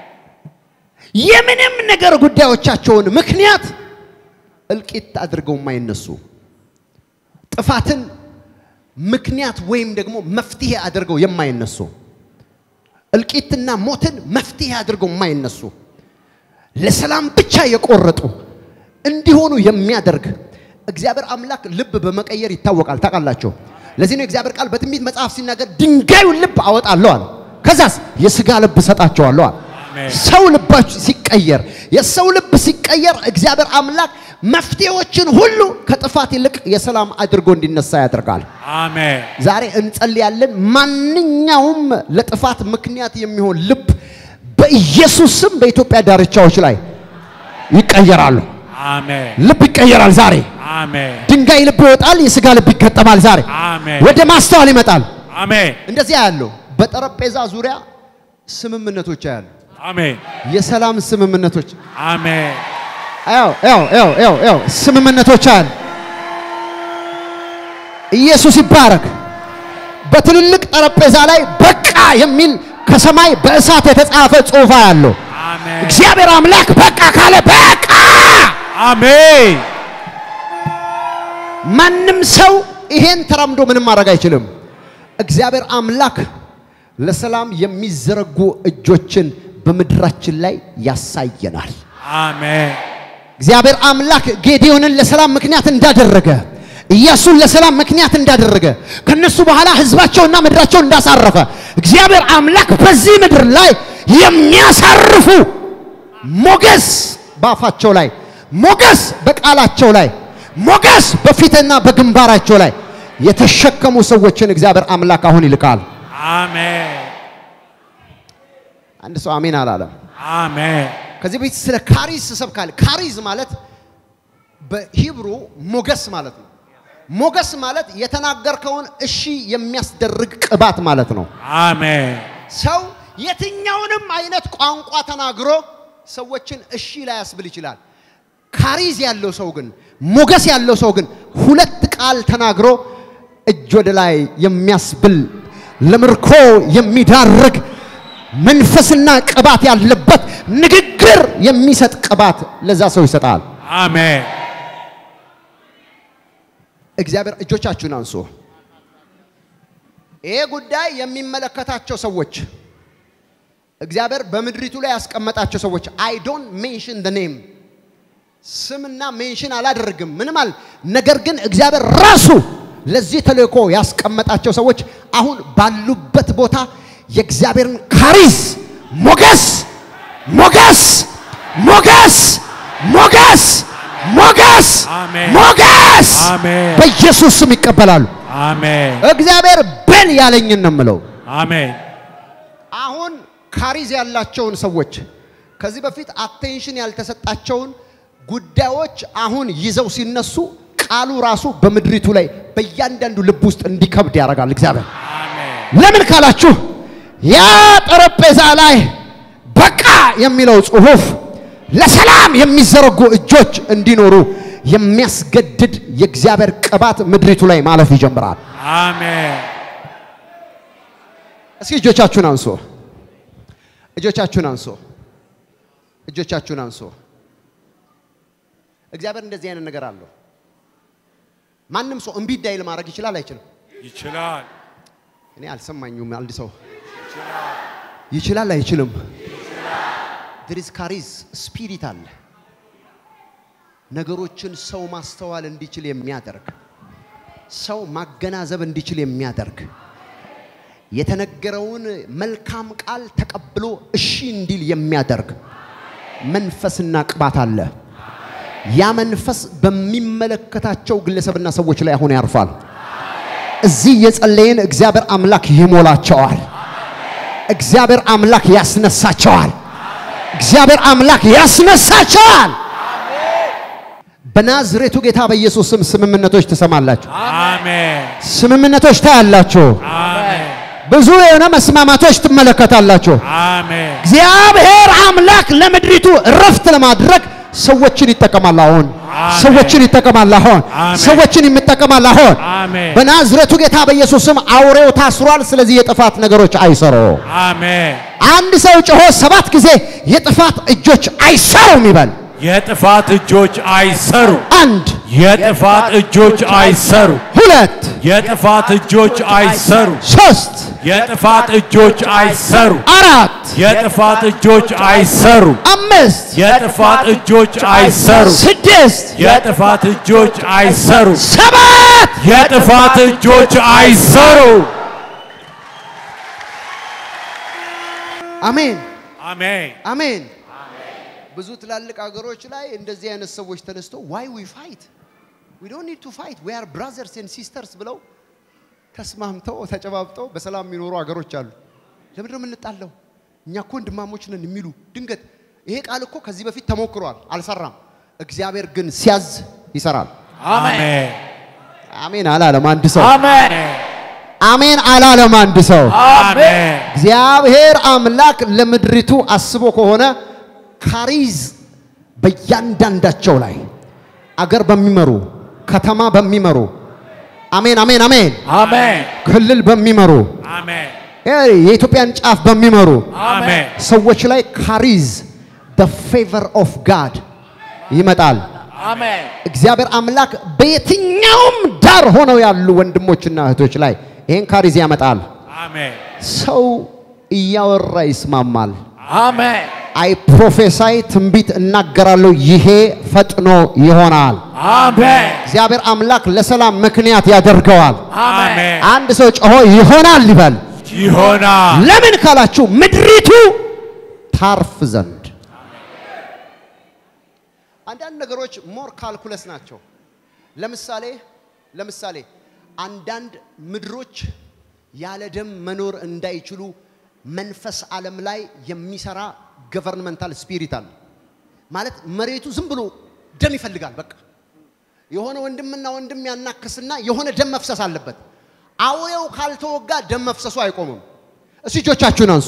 Speaker 1: የምንም ነገር ጉዳዮቻቸውን ምክንያት እልቂት አድርገው የማይነሱ ጥፋትን ምክንያት ወይም ደግሞ መፍትሄ አድርገው የማይነሱ እልቂትና ሞትን መፍትሄ አድርገው የማይነሱ ለሰላም ብቻ የቆረጡ እንዲሆኑ የሚያደርግ እግዚአብሔር አምላክ ልብ በመቀየር ይታወቃል። ታውቃላችሁ። ለዚህ ነው የእግዚአብሔር ቃል በትንቢት መጽሐፍ ሲናገር ድንጋዩን ልብ አወጣለሁ አለ። ከዛስ የስጋ ልብ እሰጣቸዋለሁ አለ።
Speaker 2: አሜን።
Speaker 1: ሰው ልባችሁ ሲቀየር የሰው ልብ ሲቀየር እግዚአብሔር አምላክ መፍትሄዎችን ሁሉ ከጥፋት ይልቅ የሰላም አድርጎ እንዲነሳ ያደርጋል።
Speaker 2: አሜን
Speaker 1: ዛሬ እንጸልያለን። ማንኛውም ለጥፋት ምክንያት የሚሆን ልብ በኢየሱስ ስም በኢትዮጵያ ዳርቻዎች ላይ ይቀየራሉ።
Speaker 2: አሜን
Speaker 1: ልብ ይቀየራል። ዛሬ
Speaker 2: አሜን
Speaker 1: ድንጋይ ልብ ይወጣል፣ የስጋ ልብ ይገጠማል። ዛሬ
Speaker 2: አሜን
Speaker 1: ወደ ማስተዋል ይመጣል።
Speaker 2: አሜን
Speaker 1: እንደዚያ ያለው በጠረጴዛ ዙሪያ ስምምነቶች ያሉ
Speaker 2: አሜን
Speaker 1: የሰላም ስምምነቶች
Speaker 2: አሜን
Speaker 1: ያው ያው ያው ያው ያው ስምምነቶች አሉ። ኢየሱስ ይባረክ። በትልልቅ ጠረጴዛ ላይ በቃ የሚል ከሰማይ በእሳት የተጻፈ ጽሑፍ ያለው
Speaker 2: አሜን
Speaker 1: እግዚአብሔር አምላክ በቃ ካለ በቃ።
Speaker 2: አሜን
Speaker 1: ማንም ሰው ይሄን ተራምዶ ምንም ማድረግ አይችልም። እግዚአብሔር አምላክ ለሰላም የሚዘረጉ እጆችን በምድራችን ላይ ያሳየናል።
Speaker 2: አሜን
Speaker 1: እግዚአብሔር አምላክ ጌዲዮንን ለሰላም ምክንያት እንዳደረገ ኢያሱን ለሰላም ምክንያት እንዳደረገ ከነሱ በኋላ ህዝባቸውና ምድራቸው እንዳሳረፈ እግዚአብሔር አምላክ በዚህ ምድር ላይ የሚያሳርፉ ሞገስ በአፋቸው ላይ ሞገስ በቃላቸው ላይ ሞገስ በፊትና በግንባራቸው ላይ የተሸከሙ ሰዎችን እግዚአብሔር አምላክ አሁን ይልካል።
Speaker 2: አሜን
Speaker 1: አንድ ሰው አሜን አላለም።
Speaker 2: አሜን
Speaker 1: ከዚህ በፊት ስለ ካሪዝ ሰብካል። ካሪዝ ማለት በሂብሩ ሞገስ ማለት ነው። ሞገስ ማለት የተናገርከውን እሺ የሚያስደርግ ቅባት ማለት ነው።
Speaker 2: አሜን
Speaker 1: ሰው የትኛውንም አይነት ቋንቋ ተናግሮ ሰዎችን እሺ ላያስብል ይችላል። ካሪዝ ያለው ሰው ግን ሞገስ ያለው ሰው ግን ሁለት ቃል ተናግሮ እጅ ወደ ላይ የሚያስብል ለምርኮ የሚዳርግ መንፈስና ቅባት ያለበት ንግግር የሚሰጥ ቅባት ለዛ ሰው ይሰጣል።
Speaker 2: አሜን
Speaker 1: እግዚአብሔር እጆቻችሁን አንሱ። ይሄ ጉዳይ የሚመለከታቸው ሰዎች እግዚአብሔር በምድሪቱ ላይ ያስቀመጣቸው ሰዎች አይ ዶንት ሜንሽን ደ ኔም ስምና ሜንሽን አላደርግም ምንም አል ነገር ግን እግዚአብሔር ራሱ ለዚህ ተልእኮ ያስቀመጣቸው ሰዎች አሁን ባሉበት ቦታ የእግዚአብሔርን ካሪዝ ሞገስ ሞገስ ሞገስ ሞገስ ሞገስ
Speaker 2: አሜን።
Speaker 1: ሞገስ
Speaker 2: አሜን።
Speaker 1: በኢየሱስ ስም ይቀበላሉ።
Speaker 2: አሜን
Speaker 1: እግዚአብሔር በል ያለኝን ነው የምለው።
Speaker 2: አሜን
Speaker 1: አሁን ካሪዝ ያላቸውን ሰዎች ከዚህ በፊት አቴንሽን ያልተሰጣቸውን ጉዳዮች አሁን ይዘው ሲነሱ ቃሉ ራሱ በምድሪቱ ላይ በእያንዳንዱ ልብ ውስጥ እንዲከብድ ያደርጋል እግዚአብሔር።
Speaker 2: አሜን
Speaker 1: ለምን ካላችሁ ያ ጠረጴዛ ላይ በቃ የሚለው ጽሑፍ ለሰላም የሚዘረጉ እጆች እንዲኖሩ የሚያስገድድ የእግዚአብሔር ቅባት ምድሪቱ ላይ ማለፍ ይጀምራል።
Speaker 2: አሜን
Speaker 1: እስኪ እጆቻችሁን አንሶ እጆቻችሁን አንሶ እጆቻችሁን አንሶ። እግዚአብሔር እንደዚህ አይነት ነገር አለው። ማንም ሰው እምቢ እንዳይል ማድረግ ይችላል አይችልም?
Speaker 2: ይችላል።
Speaker 1: እኔ አልሰማኝም። አንድ ሰው ይችላል አይችልም? ድሪስ ካሪዝ ስፒሪት አለ። ነገሮችን ሰው ማስተዋል እንዲችል የሚያደርግ ሰው ማገናዘብ እንዲችል የሚያደርግ የተነገረውን መልካም ቃል ተቀብሎ እሺ እንዲል የሚያደርግ መንፈስና ቅባት አለ። ያ መንፈስ በሚመለከታቸው ግለሰብና ሰዎች ላይ አሁን ያርፋል። እዚህ የጸለይን እግዚአብሔር አምላክ ይሞላቸዋል። እግዚአብሔር አምላክ ያስነሳቸዋል። እግዚአብሔር አምላክ ያስነሳቸዋል። በናዝሬቱ ጌታ በኢየሱስ ስም ስምምነቶች ትሰማላችሁ።
Speaker 2: አሜን።
Speaker 1: ስምምነቶች ታያላችሁ።
Speaker 2: አሜን።
Speaker 1: ብዙ የሆነ መስማማቶች ትመለከታላችሁ።
Speaker 2: አሜን።
Speaker 1: እግዚአብሔር አምላክ ለምድሪቱ እረፍት ለማድረግ ሰዎችን ይጠቀማል። አሁን
Speaker 2: አሜን።
Speaker 1: ሰዎችን ይጠቀማል። አሁን
Speaker 2: አሜን።
Speaker 1: ሰዎችን ይጠቀማል። አሁን
Speaker 2: አሜን።
Speaker 1: በናዝሬቱ ጌታ በኢየሱስ ስም አውሬው ታስሯል። ስለዚህ የጥፋት ነገሮች አይሰሩ።
Speaker 2: አሜን።
Speaker 1: አንድ ሰው ጮሆ ሰባት ጊዜ የጥፋት እጆች አይሰሩም ይበል።
Speaker 2: የጥፋት እጆች አይሰሩ።
Speaker 1: አንድ
Speaker 2: የጥፋት እጆች አይሰሩ።
Speaker 1: ሁለት
Speaker 2: የጥፋት እጆች አይሰሩ።
Speaker 1: ሶስት
Speaker 2: የጥፋት እጆች አይሰሩ።
Speaker 1: አራት
Speaker 2: የጥፋት እጆች አይሰሩ።
Speaker 1: አምስት
Speaker 2: የጥፋት እጆች አይሰሩ።
Speaker 1: ስድስት
Speaker 2: የጥፋት እጆች አይሰሩ።
Speaker 1: ሰባት
Speaker 2: የጥፋት እጆች አይሰሩ።
Speaker 1: አሜን
Speaker 2: አሜን።
Speaker 1: አሜን። ብዙ ትላልቅ ሀገሮች ላይ እንደዚህ አይነት ሰዎች ተነስተው ዋይ ዊ ፋይት ዊ ዶንት ኒድ ቱ ፋይት ዊ አር ብራዘርስ ኤንድ ሲስተርስ ብለው ተስማምተው ተጨባብጠው በሰላም የሚኖሩ ሀገሮች አሉ። ለምንድን ነው የምንጣለው? እኛ እኮ ወንድማሞች ነን የሚሉ ድንገት ይሄ ቃል እኮ ከዚህ በፊት ተሞክሯል፣ አልሰራም። እግዚአብሔር ግን ሲያዝ ይሰራል።
Speaker 2: አሜን።
Speaker 1: አሜን አላለም አንድ ሰው።
Speaker 2: አሜን።
Speaker 1: አሜን አላለም አንድ ሰው።
Speaker 2: አሜን።
Speaker 1: እግዚአብሔር አምላክ ለምድሪቱ አስቦ ከሆነ ካሪዝ በእያንዳንዳቸው ላይ አገር በሚመሩ ከተማ በሚመሩ አሜን አሜን አሜን
Speaker 2: አሜን።
Speaker 1: ክልል በሚመሩ
Speaker 2: አሜን።
Speaker 1: የኢትዮጵያን ጫፍ በሚመሩ
Speaker 2: አሜን።
Speaker 1: ሰዎች ላይ ካሪዝ the favor of God ይመጣል።
Speaker 2: አሜን።
Speaker 1: እግዚአብሔር አምላክ በየትኛውም ዳር ሆነው ያሉ ወንድሞችና እህቶች ላይ ይህን ካሪዝ ያመጣል።
Speaker 2: አሜን።
Speaker 1: ሰው እያወራ ይስማማል።
Speaker 2: አሜን።
Speaker 1: አይ ፕሮፌሳይ ትንቢት እናገራለሁ፣ ይሄ ፈጥኖ ይሆናል።
Speaker 2: አሜን።
Speaker 1: እግዚአብሔር አምላክ ለሰላም ምክንያት ያደርገዋል።
Speaker 2: አሜን።
Speaker 1: አንድ ሰው ጮሆ ይሆናል ይበል።
Speaker 2: ይሆናል።
Speaker 1: ለምን ካላችሁ ምድሪቱ ታርፍ ዘንድ። አንዳንድ ነገሮች ሞር ካልኩለስ ናቸው። ለምሳሌ ለምሳሌ አንዳንድ ምድሮች ያለ ደም መኖር እንዳይችሉ መንፈስ ዓለም ላይ የሚሰራ ገቨርንመንታል ስፒሪት አለ። ማለት መሬቱ ዝም ብሎ ደም ይፈልጋል። በቃ የሆነ ወንድምና ወንድም ያናክስና የሆነ ደም መፍሰስ አለበት። አውሬው ካልተወጋ ደም መፍሰሱ አይቆምም። እስቲ እጆቻችሁን አንሱ፣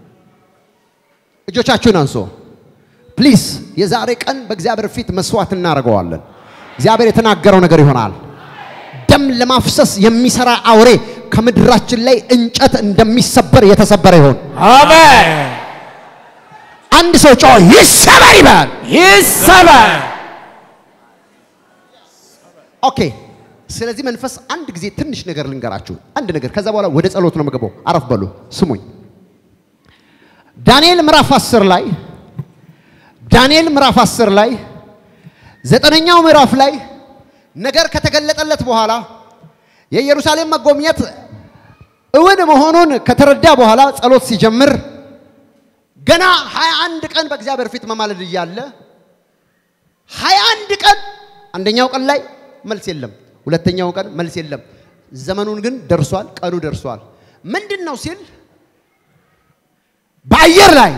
Speaker 1: እጆቻችሁን አንሱ ፕሊስ። የዛሬ ቀን በእግዚአብሔር ፊት መስዋዕት እናደርገዋለን። እግዚአብሔር የተናገረው ነገር ይሆናል። ደም ለማፍሰስ የሚሰራ አውሬ ከምድራችን ላይ እንጨት እንደሚሰበር የተሰበረ ይሆን።
Speaker 2: አሜን።
Speaker 1: አንድ ሰው ጮ ይሰበር ይበል።
Speaker 2: ይሰበር።
Speaker 1: ኦኬ። ስለዚህ መንፈስ አንድ ጊዜ ትንሽ ነገር ልንገራችሁ፣ አንድ ነገር። ከዛ በኋላ ወደ ጸሎት ነው የምገባው። አረፍ በሉ ስሙኝ። ዳንኤል ምዕራፍ 10 ላይ ዳንኤል ምዕራፍ 10 ላይ ዘጠነኛው ምዕራፍ ላይ ነገር ከተገለጠለት በኋላ የኢየሩሳሌም መጎብኘት እውን መሆኑን ከተረዳ በኋላ ጸሎት ሲጀምር ገና 21 ቀን በእግዚአብሔር ፊት መማለድ እያለ 21 ቀን አንደኛው ቀን ላይ መልስ የለም፣ ሁለተኛው ቀን መልስ የለም። ዘመኑን ግን ደርሷል፣ ቀኑ ደርሷል። ምንድን ነው ሲል በአየር ላይ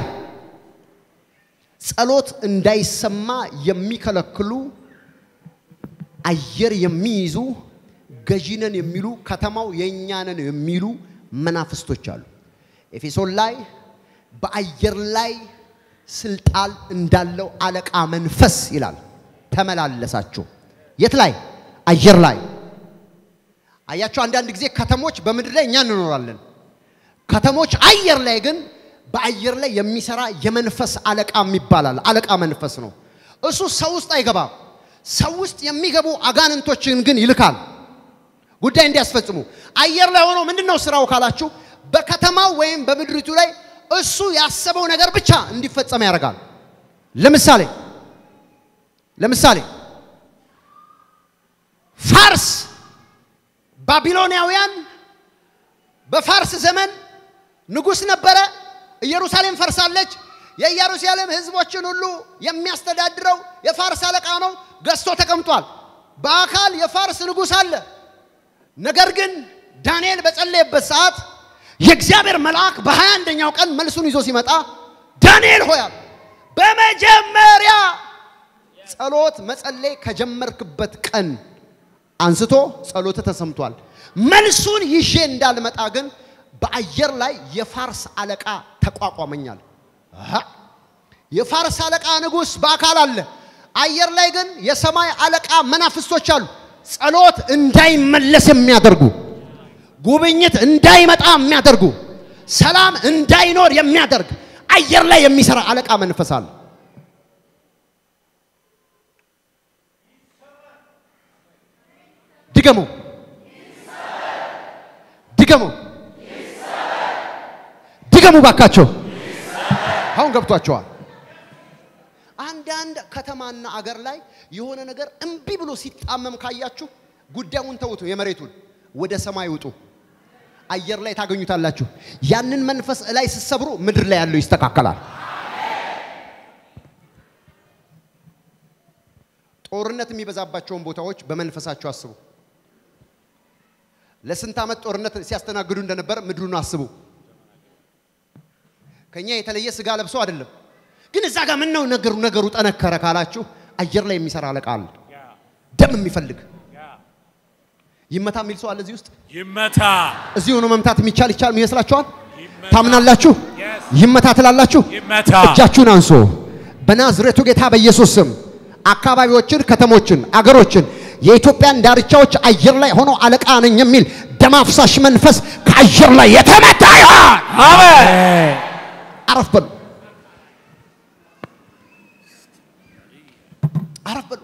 Speaker 1: ጸሎት እንዳይሰማ የሚከለክሉ አየር የሚይዙ ገዢነን የሚሉ ከተማው የእኛነን የሚሉ መናፍስቶች አሉ። ኤፌሶን ላይ በአየር ላይ ስልጣን እንዳለው አለቃ መንፈስ ይላል ተመላለሳችሁ። የት ላይ? አየር ላይ። አያችሁ፣ አንዳንድ ጊዜ ከተሞች በምድር ላይ እኛ እንኖራለን። ከተሞች አየር ላይ ግን በአየር ላይ የሚሰራ የመንፈስ አለቃ ይባላል። አለቃ መንፈስ ነው። እሱ ሰው ውስጥ አይገባም። ሰው ውስጥ የሚገቡ አጋንንቶችን ግን ይልካል ጉዳይ እንዲያስፈጽሙ። አየር ላይ ሆኖ ምንድን ነው ስራው ካላችሁ በከተማው ወይም በምድሪቱ ላይ እሱ ያሰበው ነገር ብቻ እንዲፈጸም ያደርጋል። ለምሳሌ ለምሳሌ ፋርስ ባቢሎናውያን በፋርስ ዘመን ንጉሥ ነበረ። ኢየሩሳሌም ፈርሳለች። የኢየሩሳሌም ሕዝቦችን ሁሉ የሚያስተዳድረው የፋርስ አለቃ ነው። ገዝቶ ተቀምጧል። በአካል የፋርስ ንጉሥ አለ። ነገር ግን ዳንኤል በጸለየበት ሰዓት የእግዚአብሔር መልአክ በሀያ አንደኛው ቀን መልሱን ይዞ ሲመጣ ዳንኤል ሆያል በመጀመሪያ ጸሎት መጸለይ ከጀመርክበት ቀን አንስቶ ጸሎት ተሰምቷል። መልሱን ይዤ እንዳልመጣ ግን በአየር ላይ የፋርስ አለቃ ተቋቋመኛል። አሃ የፋርስ አለቃ ንጉሥ በአካል አለ። አየር ላይ ግን የሰማይ አለቃ መናፍስቶች አሉ። ጸሎት እንዳይመለስ የሚያደርጉ ጉብኝት እንዳይመጣ የሚያደርጉ ሰላም እንዳይኖር የሚያደርግ አየር ላይ የሚሰራ አለቃ መንፈስ አለ። ድገሙ፣ ድገሙ፣ ድገሙ ባካቸው። አሁን ገብቷቸዋል። አንዳንድ ከተማና አገር ላይ የሆነ ነገር እምቢ ብሎ ሲጣመም ካያችሁ ጉዳዩን ተውቱ፣ የመሬቱን ወደ ሰማይ ውጡ። አየር ላይ ታገኙታላችሁ። ያንን መንፈስ ላይ ስትሰብሩ ምድር ላይ ያለው ይስተካከላል። ጦርነት የሚበዛባቸውን ቦታዎች በመንፈሳቸው አስቡ። ለስንት ዓመት ጦርነት ሲያስተናግዱ እንደነበር ምድሩን አስቡ። ከኛ የተለየ ስጋ ለብሶ አይደለም። ግን እዛ ጋር ምን ነው ነገሩ ነገሩ ጠነከረ ካላችሁ አየር ላይ የሚሰራ አለቃ አለ። ደም የሚፈልግ ይመታ የሚል ሰው አለ እዚህ ውስጥ።
Speaker 2: ይመታ
Speaker 1: እዚህ ሆኖ መምታት የሚቻል ይቻል ይመስላችኋል?
Speaker 2: ይመታ።
Speaker 1: ታምናላችሁ?
Speaker 2: Yes.
Speaker 1: ይመታ ትላላችሁ?
Speaker 2: ይመታ
Speaker 1: እጃችሁን አንሶ በናዝሬቱ ጌታ በኢየሱስ ስም አካባቢዎችን፣ ከተሞችን፣ አገሮችን የኢትዮጵያን ዳርቻዎች አየር ላይ ሆኖ አለቃ ነኝ የሚል ደም አፍሳሽ መንፈስ ከአየር ላይ የተመታ ይሆን።
Speaker 2: አሜን
Speaker 1: አረፍ በሉ፣ አረፍ በሉ።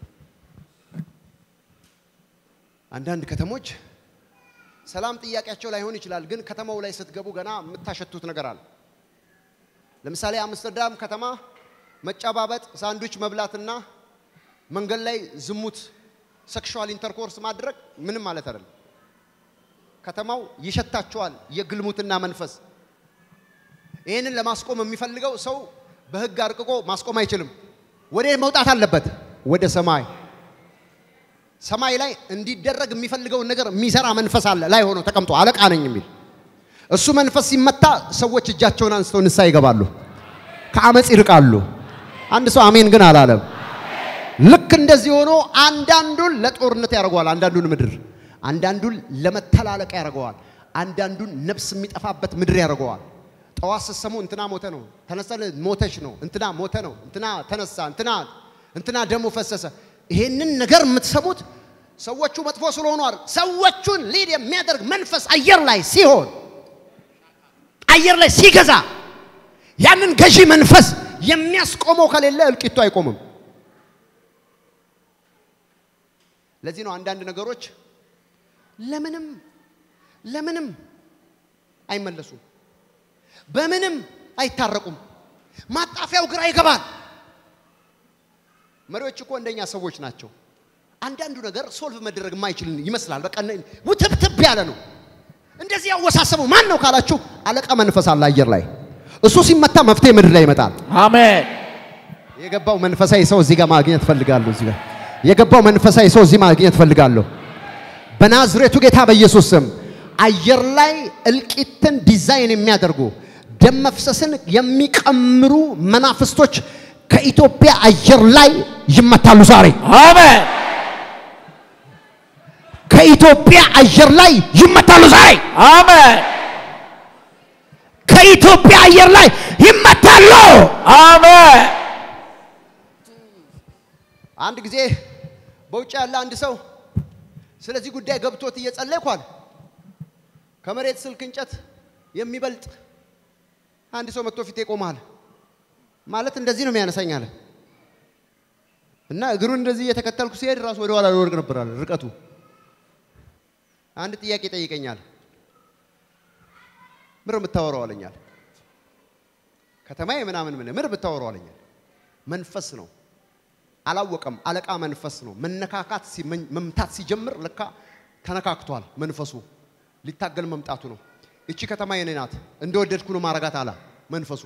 Speaker 1: አንዳንድ ከተሞች ሰላም ጥያቄያቸው ላይሆን ይችላል፣ ግን ከተማው ላይ ስትገቡ ገና የምታሸቱት ነገር አለ። ለምሳሌ አምስተርዳም ከተማ መጨባበጥ፣ ሳንድዊች መብላትና መንገድ ላይ ዝሙት፣ ሴክሹዋል ኢንተርኮርስ ማድረግ ምንም ማለት አይደለም። ከተማው ይሸታቸዋል የግልሙትና መንፈስ። ይህንን ለማስቆም የሚፈልገው ሰው በሕግ አርቅቆ ማስቆም አይችልም። ወደ መውጣት አለበት፣ ወደ ሰማይ። ሰማይ ላይ እንዲደረግ የሚፈልገውን ነገር የሚሰራ መንፈስ አለ ላይ ሆኖ ተቀምጦ አለቃ ነኝ የሚል እሱ መንፈስ ሲመታ ሰዎች እጃቸውን አንስተው ንስሐ ይገባሉ፣ ከአመፅ ይርቃሉ። አንድ ሰው አሜን ግን አላለም። ልክ እንደዚህ ሆኖ አንዳንዱን ለጦርነት ያደርገዋል፣ አንዳንዱን ምድር፣ አንዳንዱን ለመተላለቅ ያደርገዋል፣ አንዳንዱን ነፍስ የሚጠፋበት ምድር ያደርገዋል። ጠዋት ስትሰሙ እንትና ሞተ ነው፣ ተነሳ ሞተች ነው፣ እንትና ሞተ ነው፣ እንትና ተነሳ፣ እንትና እንትና ደሙ ፈሰሰ። ይሄንን ነገር የምትሰሙት ሰዎቹ መጥፎ ስለሆኑ አይደል። ሰዎቹን ሊድ የሚያደርግ መንፈስ አየር ላይ ሲሆን አየር ላይ ሲገዛ ያንን ገዢ መንፈስ የሚያስቆመው ከሌለ እልቂቱ አይቆምም። ለዚህ ነው አንዳንድ ነገሮች ለምንም ለምንም አይመለሱም፣ በምንም አይታረቁም። ማጣፊያው ግራ ይገባል። መሪዎች እኮ እንደኛ ሰዎች ናቸው። አንዳንዱ ነገር ሶልቭ መደረግ የማይችል ይመስላል። በቃ ውትብትብ ያለ ነው። እንደዚህ ያወሳሰበው ማን ነው ካላችሁ፣ አለቃ መንፈስ አለ አየር ላይ። እሱ ሲመታ መፍትሄ ምድር ላይ ይመጣል።
Speaker 2: አሜን
Speaker 1: የገባው መንፈሳዊ ሰው እዚህ ጋር ማግኘት ፈልጋለሁ። እዚህ ጋር የገባው መንፈሳዊ ሰው እዚህ ማግኘት ፈልጋለሁ። በናዝሬቱ ጌታ በኢየሱስ ስም አየር ላይ እልቂትን ዲዛይን የሚያደርጉ ደም መፍሰስን የሚቀምሩ መናፍስቶች ከኢትዮጵያ አየር ላይ ይመታሉ ዛሬ።
Speaker 2: አሜን
Speaker 1: ከኢትዮጵያ አየር ላይ ይመታሉ ዛሬ።
Speaker 2: አሜን
Speaker 1: ከኢትዮጵያ አየር ላይ ይመታሉ።
Speaker 2: አሜን
Speaker 1: አንድ ጊዜ በውጭ ያለ አንድ ሰው ስለዚህ ጉዳይ ገብቶት እየጸለይኩ አለ። ከመሬት ስልክ እንጨት የሚበልጥ አንድ ሰው መጥቶ ፊቴ ቆሟል ማለት እንደዚህ ነው የሚያነሳኝ አለ እና እግሩን እንደዚህ እየተከተልኩ ሲሄድ ራሱ ወደ ኋላ ልወድቅ ነበር አለ ርቀቱ። አንድ ጥያቄ ጠይቀኛል። ምር የምታወራው አለኛል። ከተማዬ ምናምን ምን ምር የምታወራው አለኛል። መንፈስ ነው አላወቀም። አለቃ መንፈስ ነው። መነካካት ሲመኝ- መምታት ሲጀምር ለካ ተነካክቷል። መንፈሱ ሊታገል መምጣቱ ነው። እቺ ከተማ የኔ ናት፣ እንደወደድኩ ነው ማረጋት አላ መንፈሱ።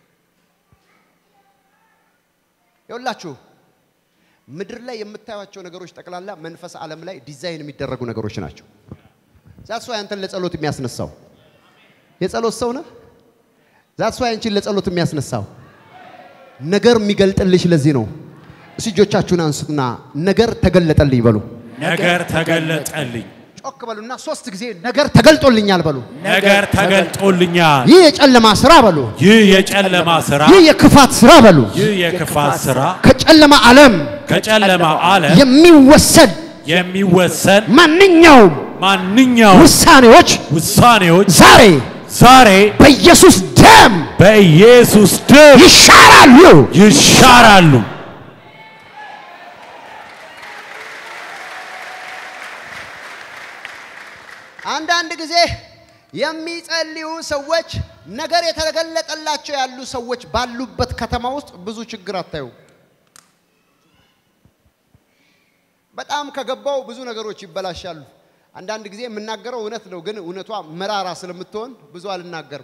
Speaker 1: ይኸውላችሁ ምድር ላይ የምታዩቸው ነገሮች ጠቅላላ መንፈስ ዓለም ላይ ዲዛይን የሚደረጉ ነገሮች ናቸው። ዛት ሰው ያንተን ለጸሎት የሚያስነሳው የጸሎት ሰው ነህ። ዛት ሰው ያንቺን ለጸሎት የሚያስነሳው ነገር የሚገልጥልሽ ለዚህ ነው። እስቲ እጆቻችሁን አንሱና ነገር ተገለጠልኝ በሉ።
Speaker 2: ነገር ተገለጠልኝ፣
Speaker 1: ጮክ በሉና ሶስት ጊዜ ነገር ተገልጦልኛል በሉ።
Speaker 2: ነገር ተገልጦልኛል።
Speaker 1: ይህ የጨለማ ስራ በሉ።
Speaker 2: ይህ የጨለማ ስራ፣
Speaker 1: ይህ የክፋት ስራ በሉ።
Speaker 2: ይህ የክፋት ስራ
Speaker 1: ከጨለማ ዓለም
Speaker 2: ከጨለማ ዓለም
Speaker 1: የሚወሰድ
Speaker 2: የሚወሰን
Speaker 1: ማንኛውም
Speaker 2: ማንኛውም
Speaker 1: ውሳኔዎች
Speaker 2: ውሳኔዎች
Speaker 1: ዛሬ
Speaker 2: ዛሬ
Speaker 1: በኢየሱስ ደም
Speaker 2: በኢየሱስ ደም
Speaker 1: ይሻራሉ።
Speaker 2: ይሻራሉ።
Speaker 1: አንዳንድ ጊዜ የሚጸልዩ ሰዎች ነገር የተገለጠላቸው ያሉ ሰዎች ባሉበት ከተማ ውስጥ ብዙ ችግር አታዩ። በጣም ከገባው ብዙ ነገሮች ይበላሻሉ። አንዳንድ ጊዜ የምናገረው እውነት ነው፣ ግን እውነቷ መራራ ስለምትሆን ብዙ አልናገርም።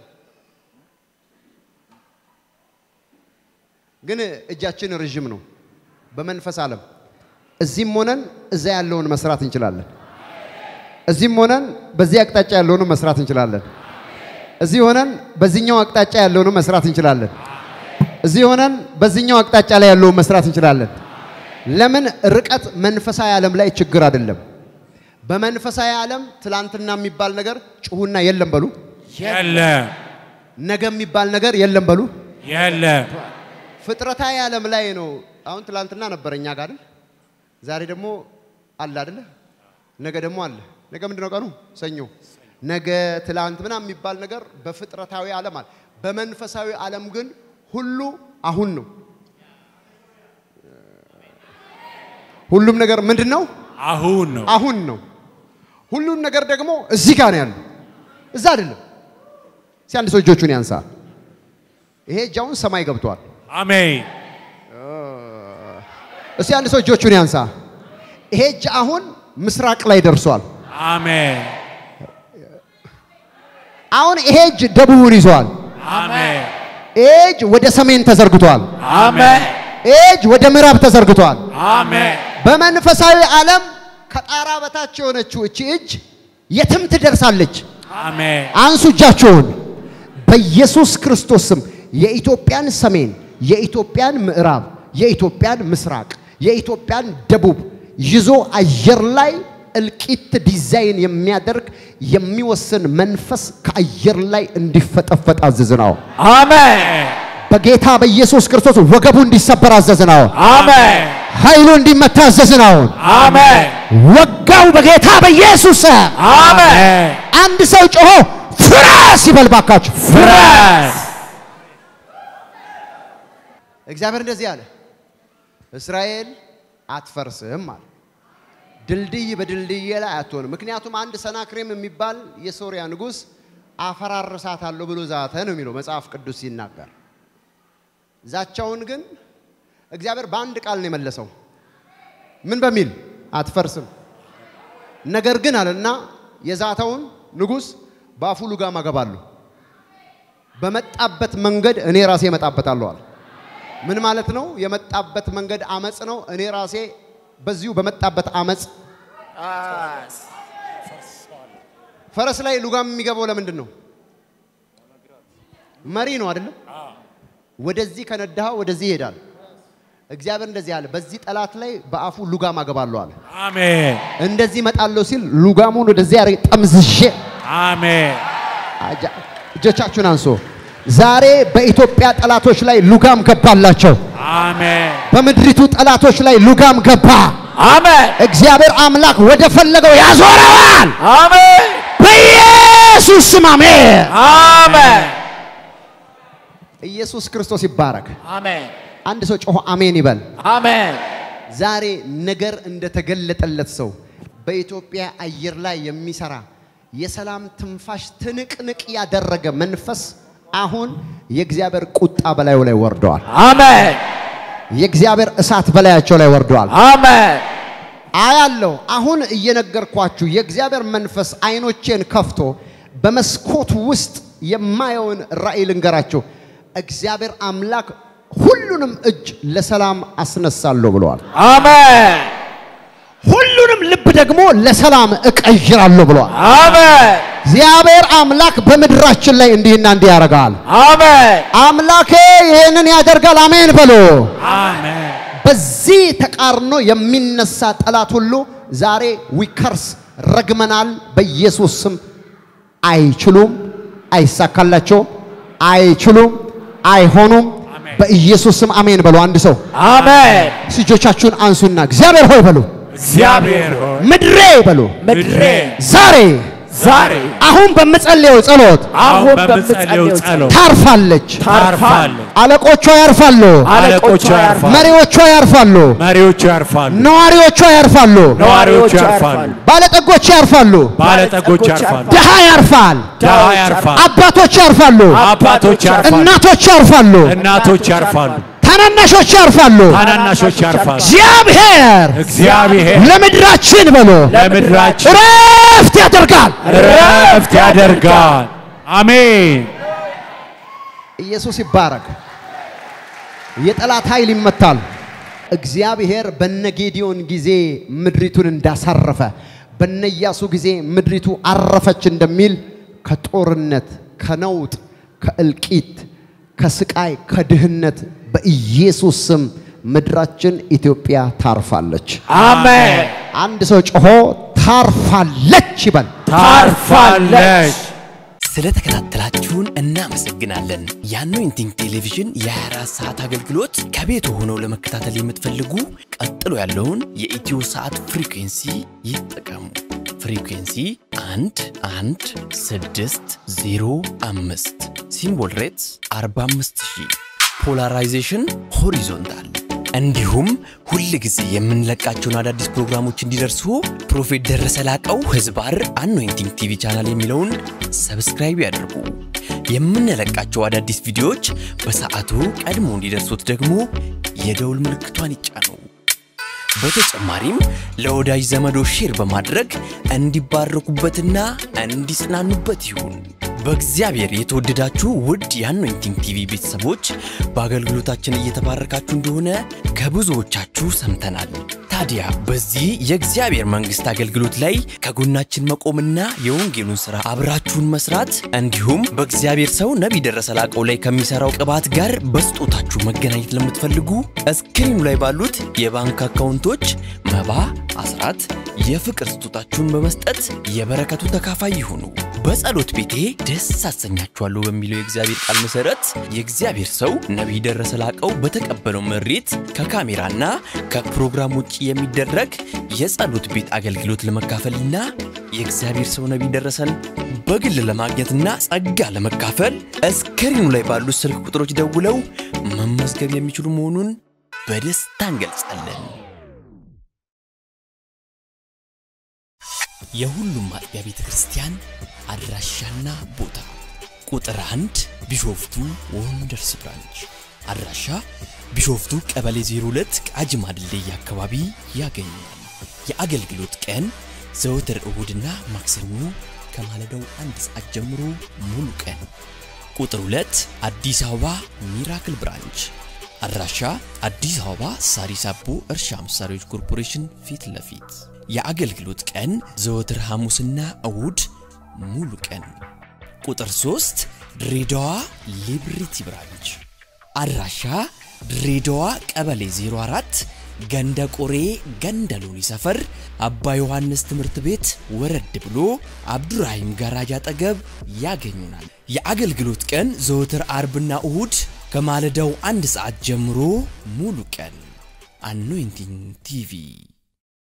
Speaker 1: ግን እጃችን ረዥም ነው በመንፈስ ዓለም። እዚህም ሆነን እዛ ያለውን መስራት እንችላለን። እዚህም ሆነን በዚህ አቅጣጫ ያለውን መስራት እንችላለን። እዚህ ሆነን በዚህኛው አቅጣጫ ያለውን መስራት እንችላለን። እዚህ ሆነን በዚህኛው አቅጣጫ ላይ ያለውን መስራት እንችላለን። ለምን ርቀት መንፈሳዊ ዓለም ላይ ችግር አይደለም። በመንፈሳዊ ዓለም ትላንትና የሚባል ነገር ጭሁና የለም በሉ።
Speaker 2: የለም
Speaker 1: ነገ የሚባል ነገር የለም በሉ።
Speaker 2: የለም
Speaker 1: ፍጥረታዊ ዓለም ላይ ነው። አሁን ትላንትና ነበረ እኛ ጋር አይደል? ዛሬ ደግሞ አለ አይደለ? ነገ ደግሞ አለ። ነገ ምንድን ነው ቀኑ? ሰኞ። ነገ ትላንት ምናምን የሚባል ነገር በፍጥረታዊ ዓለም አለ። በመንፈሳዊ ዓለም ግን ሁሉ አሁን ነው። ሁሉም ነገር ምንድን ነው?
Speaker 2: አሁን ነው።
Speaker 1: አሁን ነው። ሁሉም ነገር ደግሞ እዚህ ጋር ነው ያለው፣ እዛ አይደለም። እስኪ አንድ ሰው እጆቹን ያንሳ። ይሄ እጅ አሁን ሰማይ ገብቷል።
Speaker 2: አሜን
Speaker 1: እስቲ አንድ ሰው እጆቹን ያንሳ። ይሄ እጅ አሁን ምስራቅ ላይ ደርሷል።
Speaker 2: አሜን
Speaker 1: አሁን ይሄ እጅ ደቡቡን ይዟል።
Speaker 2: አሜን
Speaker 1: ይሄ እጅ ወደ ሰሜን ተዘርግቷል።
Speaker 2: አሜን
Speaker 1: ይሄ እጅ ወደ ምዕራብ ተዘርግቷል።
Speaker 2: አሜን
Speaker 1: በመንፈሳዊ ዓለም ከጣራ በታች የሆነችው እቺ እጅ የትም ትደርሳለች።
Speaker 2: አሜን
Speaker 1: አንሱ እጃችሁን። በኢየሱስ ክርስቶስ ስም የኢትዮጵያን ሰሜን፣ የኢትዮጵያን ምዕራብ፣ የኢትዮጵያን ምስራቅ፣ የኢትዮጵያን ደቡብ ይዞ አየር ላይ እልቂት ዲዛይን የሚያደርግ የሚወስን መንፈስ ከአየር ላይ እንዲፈጠፈጥ አዘዝ ነው።
Speaker 2: አሜን
Speaker 1: በጌታ በኢየሱስ ክርስቶስ ወገቡ እንዲሰበር አዘዝ ነው።
Speaker 2: አሜን
Speaker 1: ኃይሉ እንዲመታ አዘዝ ነው።
Speaker 2: አሜን
Speaker 1: ወጋው በጌታ በኢየሱስ ስም።
Speaker 2: አሜን
Speaker 1: አንድ ሰው ጮሆ ፍረስ ይበል ባካችሁ።
Speaker 2: ፍረስ
Speaker 1: እግዚአብሔር እንደዚህ አለ፣ እስራኤል አትፈርስም አለ። ድልድይ በድልድይ ላይ አትሆንም። ምክንያቱም አንድ ሰናክሬም የሚባል የሶሪያ ንጉሥ አፈራርሳታለሁ ብሎ ዛተ ነው የሚለው መጽሐፍ ቅዱስ ሲናገር። ዛቻውን ግን እግዚአብሔር በአንድ ቃል ነው የመለሰው። ምን በሚል አትፈርስም። ነገር ግን አለና የዛተውን ንጉሥ በአፉ ልጋም አገባለሁ፣ በመጣበት መንገድ እኔ ራሴ እመጣበታለሁ አለ። ምን ማለት ነው? የመጣበት መንገድ አመፅ ነው። እኔ ራሴ በዚሁ በመጣበት አመፅ ፈረስ ላይ ሉጋም የሚገባው ለምንድን ነው? መሪ ነው አይደለም? ወደዚህ ከነዳኸው ወደዚህ ይሄዳል። እግዚአብሔር እንደዚህ አለ፣ በዚህ ጠላት ላይ በአፉ ሉጋም አገባለሁ አለ።
Speaker 2: አሜን
Speaker 1: እንደዚህ እመጣለሁ ሲል ሉጋሙን ወደዚህ ያረ ጠምዝዤ
Speaker 2: አሜን
Speaker 1: አጃ- እጆቻችሁን አንሶ ዛሬ በኢትዮጵያ ጠላቶች ላይ ሉጋም ገባላቸው።
Speaker 2: አሜን
Speaker 1: በምድሪቱ ጠላቶች ላይ ሉጋም ገባ።
Speaker 2: አሜን
Speaker 1: እግዚአብሔር አምላክ ወደ ፈለገው ያዞረዋል።
Speaker 2: አሜን
Speaker 1: በኢየሱስ ስም አሜን።
Speaker 3: አሜን
Speaker 1: ኢየሱስ ክርስቶስ ይባረክ።
Speaker 3: አሜን
Speaker 1: አንድ ሰው ጮሆ አሜን ይበል።
Speaker 3: አሜን
Speaker 1: ዛሬ ነገር እንደተገለጠለት ሰው በኢትዮጵያ አየር ላይ የሚሰራ የሰላም ትንፋሽ ትንቅንቅ ያደረገ መንፈስ አሁን የእግዚአብሔር ቁጣ በላዩ ላይ ወርደዋል።
Speaker 3: አሜን
Speaker 1: የእግዚአብሔር እሳት በላያቸው ላይ ወርደዋል።
Speaker 3: አሜን
Speaker 1: አያለው አሁን እየነገርኳችሁ የእግዚአብሔር መንፈስ አይኖቼን ከፍቶ በመስኮት ውስጥ የማየውን ራእይ ልንገራችሁ። እግዚአብሔር አምላክ ሁሉንም እጅ ለሰላም አስነሳለሁ ብለዋል።
Speaker 3: አሜን
Speaker 1: ሁሉንም ልብ ደግሞ ለሰላም እቀይራለሁ ብለዋል።
Speaker 3: አሜን
Speaker 1: እግዚአብሔር አምላክ በምድራችን ላይ እንዲህና እንዲህ ያደርጋል።
Speaker 3: አሜን
Speaker 1: አምላኬ ይህንን ያደርጋል። አሜን በሎ።
Speaker 2: አሜን
Speaker 1: በዚህ ተቃርኖ የሚነሳ ጠላት ሁሉ ዛሬ ዊከርስ ረግመናል። በኢየሱስ ስም አይችሉም፣ አይሳካላቸውም፣ አይችሉም፣ አይሆኑም። በኢየሱስ ስም አሜን በሉ። አንድ ሰው
Speaker 3: አሜን
Speaker 1: እጆቻችሁን አንሱና እግዚአብሔር ሆይ በሉ፣
Speaker 2: እግዚአብሔር ሆይ
Speaker 1: ምድሬ በሉ፣
Speaker 3: ምድሬ
Speaker 1: ዛሬ
Speaker 3: ዛሬ
Speaker 1: አሁን በምጸልየው ጸሎት
Speaker 3: አሁን
Speaker 2: በምጸልየው
Speaker 3: በምጸልየው
Speaker 2: ጸሎት
Speaker 1: ታርፋለች።
Speaker 2: ታርፋለች።
Speaker 1: አለቆቿ ያርፋሉ፣
Speaker 3: አለቆቿ ያርፋሉ
Speaker 1: መሪዎቿ ያርፋሉ፣
Speaker 2: መሪዎቹ ያርፋሉ፣
Speaker 1: ነዋሪዎቿ ያርፋሉ፣
Speaker 2: ነዋሪዎቹ ያርፋሉ፣
Speaker 1: ባለጠጎች ያርፋሉ፣
Speaker 2: ባለጠጎች ያርፋሉ፣
Speaker 1: ድሃ ያርፋል፣
Speaker 2: ድሃ ያርፋል፣
Speaker 1: አባቶች ያርፋሉ፣
Speaker 2: አባቶች ያርፋሉ፣
Speaker 1: እናቶች ያርፋሉ፣
Speaker 2: እናቶች ያርፋሉ፣
Speaker 1: ታናናሾች ያርፋሉ።
Speaker 2: ታናናሾች ያርፋሉ።
Speaker 1: እግዚአብሔር
Speaker 2: እግዚአብሔር
Speaker 1: ለምድራችን ብሎ
Speaker 2: ለምድራችን
Speaker 1: ረፍት ያደርጋል።
Speaker 2: ረፍት ያደርጋል። አሜን።
Speaker 1: ኢየሱስ ይባረክ። የጠላት ኃይል ይመታል። እግዚአብሔር በነ ጌዲዮን ጊዜ ምድሪቱን እንዳሳረፈ በነ ኢያሱ ጊዜ ምድሪቱ አረፈች እንደሚል ከጦርነት፣ ከነውጥ፣ ከእልቂት፣ ከስቃይ፣ ከድህነት በኢየሱስ ስም ምድራችን ኢትዮጵያ ታርፋለች።
Speaker 3: አሜን
Speaker 1: አንድ ሰው ጮሆ ታርፋለች ይበል።
Speaker 2: ታርፋለች።
Speaker 4: ስለተከታተላችሁን እናመሰግናለን። የአኖይንቲንግ ቴሌቪዥን የ24 ሰዓት አገልግሎት ከቤት ሆነው ለመከታተል የምትፈልጉ ቀጥሎ ያለውን የኢትዮ ሰዓት ፍሪኩንሲ ይጠቀሙ። ፍሪኩንሲ 1 1 6 0 5 ሲምቦል ሬትስ 45000 ፖላራይዜሽን ሆሪዞንታል እንዲሁም ሁል ጊዜ የምንለቃቸውን አዳዲስ ፕሮግራሞች እንዲደርሱ ፕሮፌት ደረሰ ላቀው ህዝባር አኖይንቲንግ ቲቪ ቻናል የሚለውን ሰብስክራይብ ያድርጉ። የምንለቃቸው አዳዲስ ቪዲዮዎች በሰዓቱ ቀድሞ እንዲደርሱት ደግሞ የደውል ምልክቷን ይጫኑ። በተጨማሪም ለወዳጅ ዘመዶ ሼር በማድረግ እንዲባረኩበትና እንዲጽናኑበት ይሁን። በእግዚአብሔር የተወደዳችሁ ውድ የአኖይንቲንግ ቲቪ ቤተሰቦች በአገልግሎታችን እየተባረካችሁ እንደሆነ ከብዙዎቻችሁ ሰምተናል። ታዲያ በዚህ የእግዚአብሔር መንግሥት አገልግሎት ላይ ከጎናችን መቆምና የወንጌሉን ሥራ አብራችሁን መስራት እንዲሁም በእግዚአብሔር ሰው ነቢይ ደረሰ ላቀው ላይ ከሚሠራው ቅባት ጋር በስጦታችሁ መገናኘት ለምትፈልጉ እስክሪኑ ላይ ባሉት የባንክ አካውንቶች መባ፣ አስራት፣ የፍቅር ስጦታችሁን በመስጠት የበረከቱ ተካፋይ ይሁኑ። በጸሎት ቤቴ ደስ አሰኛችኋለሁ በሚለው የእግዚአብሔር ቃል መሠረት የእግዚአብሔር ሰው ነቢይ ደረሰ ላቀው በተቀበለው መሬት ከካሜራና ከፕሮግራም ውጭ የሚደረግ የጸሎት ቤት አገልግሎት ለመካፈልና የእግዚአብሔር ሰው ነቢይ ደረሰን በግል ለማግኘትና ጸጋ ለመካፈል እስክሪኑ ላይ ባሉት ስልክ ቁጥሮች ደውለው መመዝገብ የሚችሉ መሆኑን በደስታ እንገልጻለን። የሁሉም አጥቢያ ቤተ ክርስቲያን አድራሻና ቦታ ቁጥር አንድ ቢሾፍቱ ወንደርስ ብራንች አድራሻ ቢሾፍቱ ቀበሌ 02 ቃጂማ ድልድይ አካባቢ ያገኛል። የአገልግሎት ቀን ዘወትር እሁድና ማክሰኞ ከማለዳው አንድ ሰዓት ጀምሮ ሙሉ ቀን። ቁጥር 2 አዲስ አበባ ሚራክል ብራንች አድራሻ አዲስ አበባ ሳሪስ አቦ እርሻ መሳሪያዎች ኮርፖሬሽን ፊት ለፊት የአገልግሎት ቀን ዘወትር ሐሙስና እሁድ ሙሉ ቀን። ቁጥር 3 ድሬዳዋ ሊብሪቲ ብራንች አድራሻ ድሬዳዋ ቀበሌ 04 ገንደ ቆሬ ገንደ ሎኒ ሰፈር አባ ዮሐንስ ትምህርት ቤት ወረድ ብሎ አብዱራሂም ጋራጅ አጠገብ ያገኙናል። የአገልግሎት ቀን ዘወትር አርብና እሁድ ከማለዳው አንድ ሰዓት ጀምሮ ሙሉ ቀን። አኖይንቲንግ ቲቪ